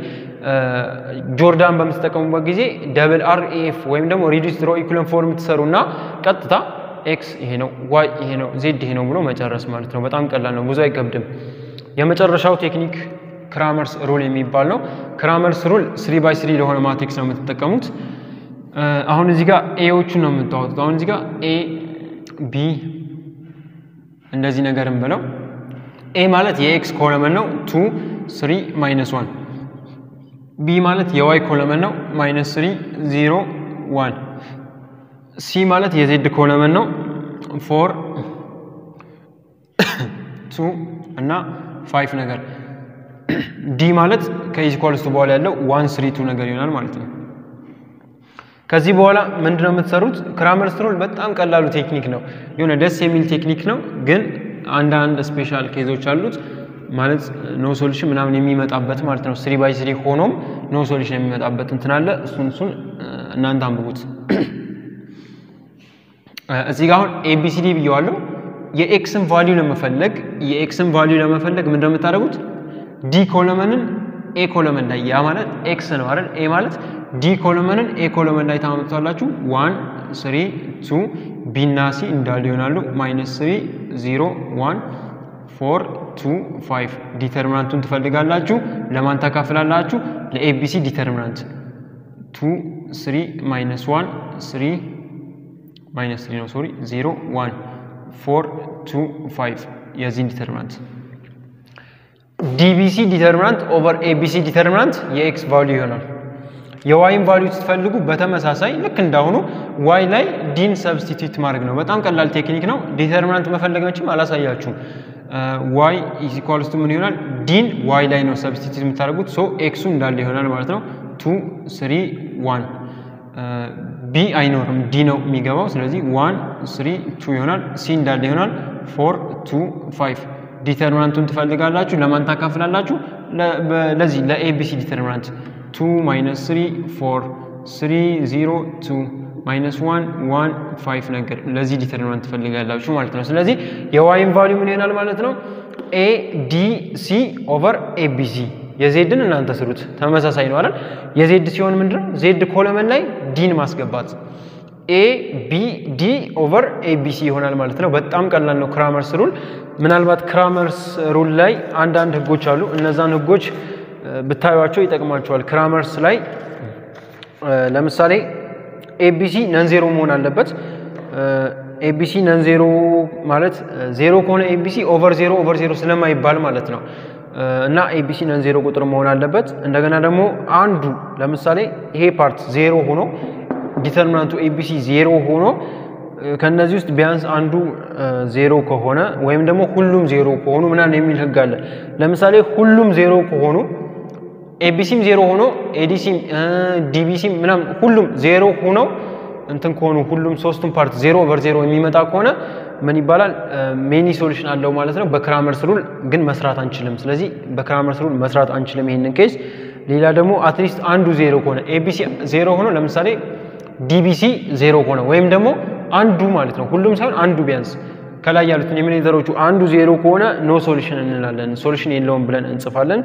ጆርዳን በምትጠቀሙበት ጊዜ ደብል አር ኤፍ ወይም ደግሞ ሪዲዩስድ ሮ ኢኩለን ፎርም ትሰሩና ቀጥታ ኤክስ ይሄ ነው፣ ዋይ ይሄ ነው፣ ዜድ ይሄ ነው ብሎ መጨረስ ማለት ነው። በጣም ቀላል ነው፣ ብዙ አይከብድም። የመጨረሻው ቴክኒክ ክራመርስ ሩል የሚባል ነው። ክራመርስ ሩል ስሪ ባይ ስሪ ለሆነ ማትሪክስ ነው የምትጠቀሙት። አሁን እዚህ ጋር ኤዎቹን ነው የምታወጡት። አሁን እዚህ ጋር ኤ ቢ እንደዚህ ነገርም ብለው ኤ ማለት የኤክስ ኮለመን ነው ቱ ስሪ ማይነስ ዋን ቢ ማለት የዋይ ኮለመን ነው ማይነስ ስሪ ዚሮ ዋን ሲ ማለት የዜድ ኮለመን ነው ፎር ቱ እና ፋይቭ ነገር ዲ ማለት ከኢኳልስቱ በኋላ ያለው ዋን ስሪ ቱ ነገር ይሆናል ማለት ነው። ከዚህ በኋላ ምንድነው የምትሰሩት? ክራመርስ ሩል በጣም ቀላሉ ቴክኒክ ነው። የሆነ ደስ የሚል ቴክኒክ ነው፣ ግን አንዳንድ ስፔሻል ኬዞች አሉት ማለት ኖ ሶሉሽን ምናምን የሚመጣበት ማለት ነው። ስሪ ባይ ስሪ ሆኖም ኖ ሶሉሽን የሚመጣበት እንትን አለ። እሱን እሱን እናንተ አንብቡት። እዚህ ጋር አሁን ኤቢሲዲ ብየዋለሁ። የኤክስን ቫሊዩ ለመፈለግ የኤክስን ቫሊዩ ለመፈለግ ምንድን ነው የምታደርጉት? ዲ ኮለመንን ኤ ኮለመን ላይ ያ ማለት ኤክስ ነው አይደል? ኤ ማለት ዲ ኮለመንን ኤ ኮለመን ላይ ታመጡታላችሁ። ዋን ስሪ ቱ ቢ እና ሲ እንዳሉ ይሆናሉ። ማይነስ ስሪ ዚሮ ዋን ፎር ቱ ፋይቭ ዲተርሚናንቱን ትፈልጋላችሁ። ለማን ታካፍላላችሁ? ለኤቢሲ ዲተርሚናንት ቱ ስሪ ማይነስ ዋን ስሪ ማይነስ ስሪ ነው ሶሪ ዚሮ ዋን ፎር ቱ ፋይቭ የዚህን ዲተርሚናንት ዲቢሲ ዲተርሚናንት ኦቨር ኤቢሲ ዲተርሚናንት የኤክስ ቫሊዩ ይሆናል። የዋይን ቫሊዩ ስትፈልጉ በተመሳሳይ ልክ እንዳሁኑ ዋይ ላይ ዲን ሰብስቲቱት ማድረግ ነው። በጣም ቀላል ቴክኒክ ነው። ዲተርሚናንት መፈለግ መችም አላሳያችሁም። ዋይ ኢዝ ኢኳልስ ቱ ምን ይሆናል? ዲን ዋይ ላይ ነው ሰብስቲቱት የምታደርጉት። ሶ ኤክሱ እንዳለ ይሆናል ማለት ነው። ቱ ስሪ ዋን ቢ አይኖርም ዲ ነው የሚገባው። ስለዚህ ዋን ስሪ ቱ ይሆናል። ሲ እንዳለ ይሆናል። ፎር ቱ ፋይቭ ዲተርሚናንቱን ትፈልጋላችሁ። ለማን ታካፍላላችሁ? ለዚህ ለኤቢሲ ዲተርሚናንት ቱ ማይነስ ስሪ ፎር ስሪ ዚሮ ቱ ማይነስ ዋን ዋን ፋይቭ ነገር ለዚህ ዲተርሚናንት ትፈልጋላችሁ ማለት ነው። ስለዚህ የዋይን ቫሊዩ ምን ይሆናል ማለት ነው? ኤ ዲ ሲ ኦቨር ኤቢሲ የዜድን እናንተ ስሩት ተመሳሳይ ነው አይደል? የዜድ ሲሆን ምንድነው ዜድ ኮለመን ላይ ዲን ማስገባት ኤ ቢ ዲ ኦቨር ኤቢሲ ይሆናል ማለት ነው። በጣም ቀላል ነው ክራመርስ ሩል። ምናልባት ክራመርስ ሩል ላይ አንዳንድ ህጎች አሉ። እነዛን ህጎች ብታዩቸው ይጠቅማቸዋል። ክራመርስ ላይ ለምሳሌ ኤቢሲ ነን ዜሮ መሆን አለበት። ኤቢሲ ነን ዜሮ ማለት ዜሮ ከሆነ ኤቢሲ ኦቨር ዜሮ ኦቨር ዜሮ ስለማይባል ማለት ነው። እና ኤቢሲ ነን ዜሮ ቁጥር መሆን አለበት። እንደገና ደግሞ አንዱ ለምሳሌ ይሄ ፓርት ዜሮ ሆኖ ዲተርሚናንቱ ኤቢሲ ዜሮ ሆኖ ከነዚህ ውስጥ ቢያንስ አንዱ ዜሮ ከሆነ ወይም ደግሞ ሁሉም ዜሮ ከሆኑ ምናምን የሚል ህግ አለ። ለምሳሌ ሁሉም ዜሮ ከሆኑ ኤቢሲም ዜሮ ሆኖ ኤዲሲም ዲቢሲም ምናምን ሁሉም ዜሮ ሆነው እንትን ከሆኑ ሁሉም ሶስቱም ፓርት ዜሮ ኦቨር ዜሮ የሚመጣ ከሆነ ምን ይባላል? ሜኒ ሶሉሽን አለው ማለት ነው። በክራመርስ ሩል ግን መስራት አንችልም። ስለዚህ በክራመርስ ሩል መስራት አንችልም ይሄንን ኬስ። ሌላ ደግሞ አትሊስት አንዱ ዜሮ ከሆነ ኤቢሲ ዜሮ ሆኖ ለምሳሌ ዲቢሲ ዜሮ ከሆነ ወይም ደግሞ አንዱ ማለት ነው ሁሉም ሳይሆን አንዱ ቢያንስ ከላይ ያሉትን የሚኔዘሮቹ አንዱ ዜሮ ከሆነ ኖ ሶሉሽን እንላለን። ሶሉሽን የለውም ብለን እንጽፋለን።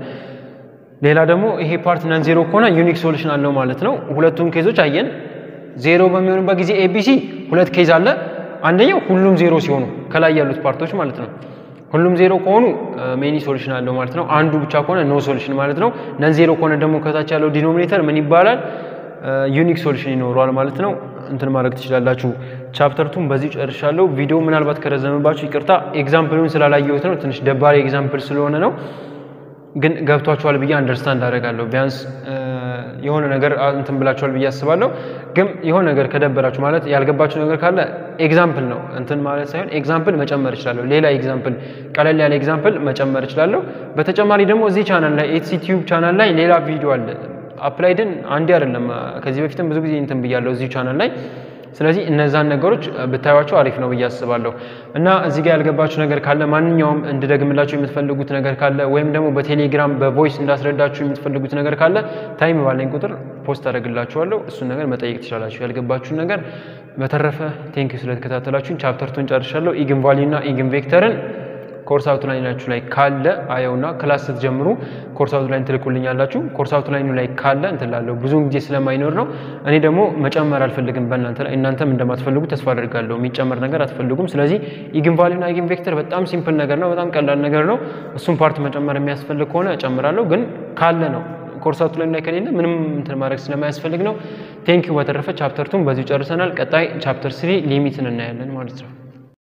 ሌላ ደግሞ ይሄ ፓርት ነን ዜሮ ከሆነ ዩኒክ ሶሉሽን አለው ማለት ነው። ሁለቱም ኬዞች አየን። ዜሮ በሚሆኑበት ጊዜ ኤቢሲ ሁለት ኬዝ አለ። አንደኛው ሁሉም ዜሮ ሲሆኑ ከላይ ያሉት ፓርቶች ማለት ነው። ሁሉም ዜሮ ከሆኑ ሜኒ ሶሉሽን አለው ማለት ነው። አንዱ ብቻ ከሆነ ኖ ሶሉሽን ማለት ነው። ነን ዜሮ ከሆነ ደግሞ ከታች ያለው ዲኖሚኔተር ምን ይባላል? ዩኒክ ሶሉሽን ይኖረዋል ማለት ነው። እንትን ማድረግ ትችላላችሁ። ቻፕተርቱን በዚህ ጨርሻለሁ። ቪዲዮ ምናልባት ከረዘመባችሁ ይቅርታ። ኤግዛምፕሉን ስላላየሁት ነው። ትንሽ ደባሪ ኤግዛምፕል ስለሆነ ነው። ግን ገብቷችኋል ብዬ አንደርስታንድ አደርጋለሁ። ቢያንስ የሆነ ነገር እንትን ብላችኋል ብዬ አስባለሁ። ግን የሆነ ነገር ከደበራችሁ ማለት ያልገባችሁ ነገር ካለ ኤግዛምፕል ነው እንትን ማለት ሳይሆን ኤግዛምፕል መጨመር እችላለሁ። ሌላ ኤግዛምፕል፣ ቀለል ያለ ኤግዛምፕል መጨመር እችላለሁ። በተጨማሪ ደግሞ እዚህ ቻናል ላይ ኤትሲ ቲዩብ ቻናል ላይ ሌላ ቪዲዮ አለ። አፕላይድን አንዴ አይደለም ከዚህ በፊትም ብዙ ጊዜ እንትን ብያለሁ እዚሁ ቻናል ላይ ስለዚህ እነዛን ነገሮች ብታዩቸው አሪፍ ነው ብዬ አስባለሁ። እና እዚህ ጋር ያልገባችሁ ነገር ካለ ማንኛውም እንድደግምላችሁ የምትፈልጉት ነገር ካለ ወይም ደግሞ በቴሌግራም በቮይስ እንዳስረዳችሁ የምትፈልጉት ነገር ካለ ታይም ባለኝ ቁጥር ፖስት አደርግላችኋለሁ። እሱን ነገር መጠየቅ ትችላላችሁ፣ ያልገባችሁን ነገር። በተረፈ ቴንኪዩ ስለተከታተላችሁን። ቻፕተርቱን ጨርሻለሁ። ኢግን ቫሊዩ እና ኢግን ቬክተርን ኮርስ አውትላይናችሁ ላይ ካለ አየውና ክላስ ስትጀምሩ ኮርስ አውትላይን ትልኩልኛላችሁ። ኮርስ አውትላይኑ ላይ ካለ እንትላለሁ ብዙውን ጊዜ ስለማይኖር ነው። እኔ ደግሞ መጨመር አልፈልግም በእናንተ ላይ እናንተም እንደማትፈልጉ ተስፋ አድርጋለሁ። የሚጨመር ነገር አትፈልጉም። ስለዚህ ኢግን ቫሊዩና ኢግን ቬክተር በጣም ሲምፕል ነገር ነው፣ በጣም ቀላል ነገር ነው። እሱም ፓርት መጨመር የሚያስፈልግ ከሆነ እጨምራለሁ፣ ግን ካለ ነው። ኮርስ አውትላይን ላይ ከሌለ ምንም እንትን ማድረግ ስለማያስፈልግ ነው። ቴንኪዩ። በተረፈ ቻፕተር ቱን በዚሁ ጨርሰናል። ቀጣይ ቻፕተር ስሪ ሊሚትን እናያለን ማለት ነው።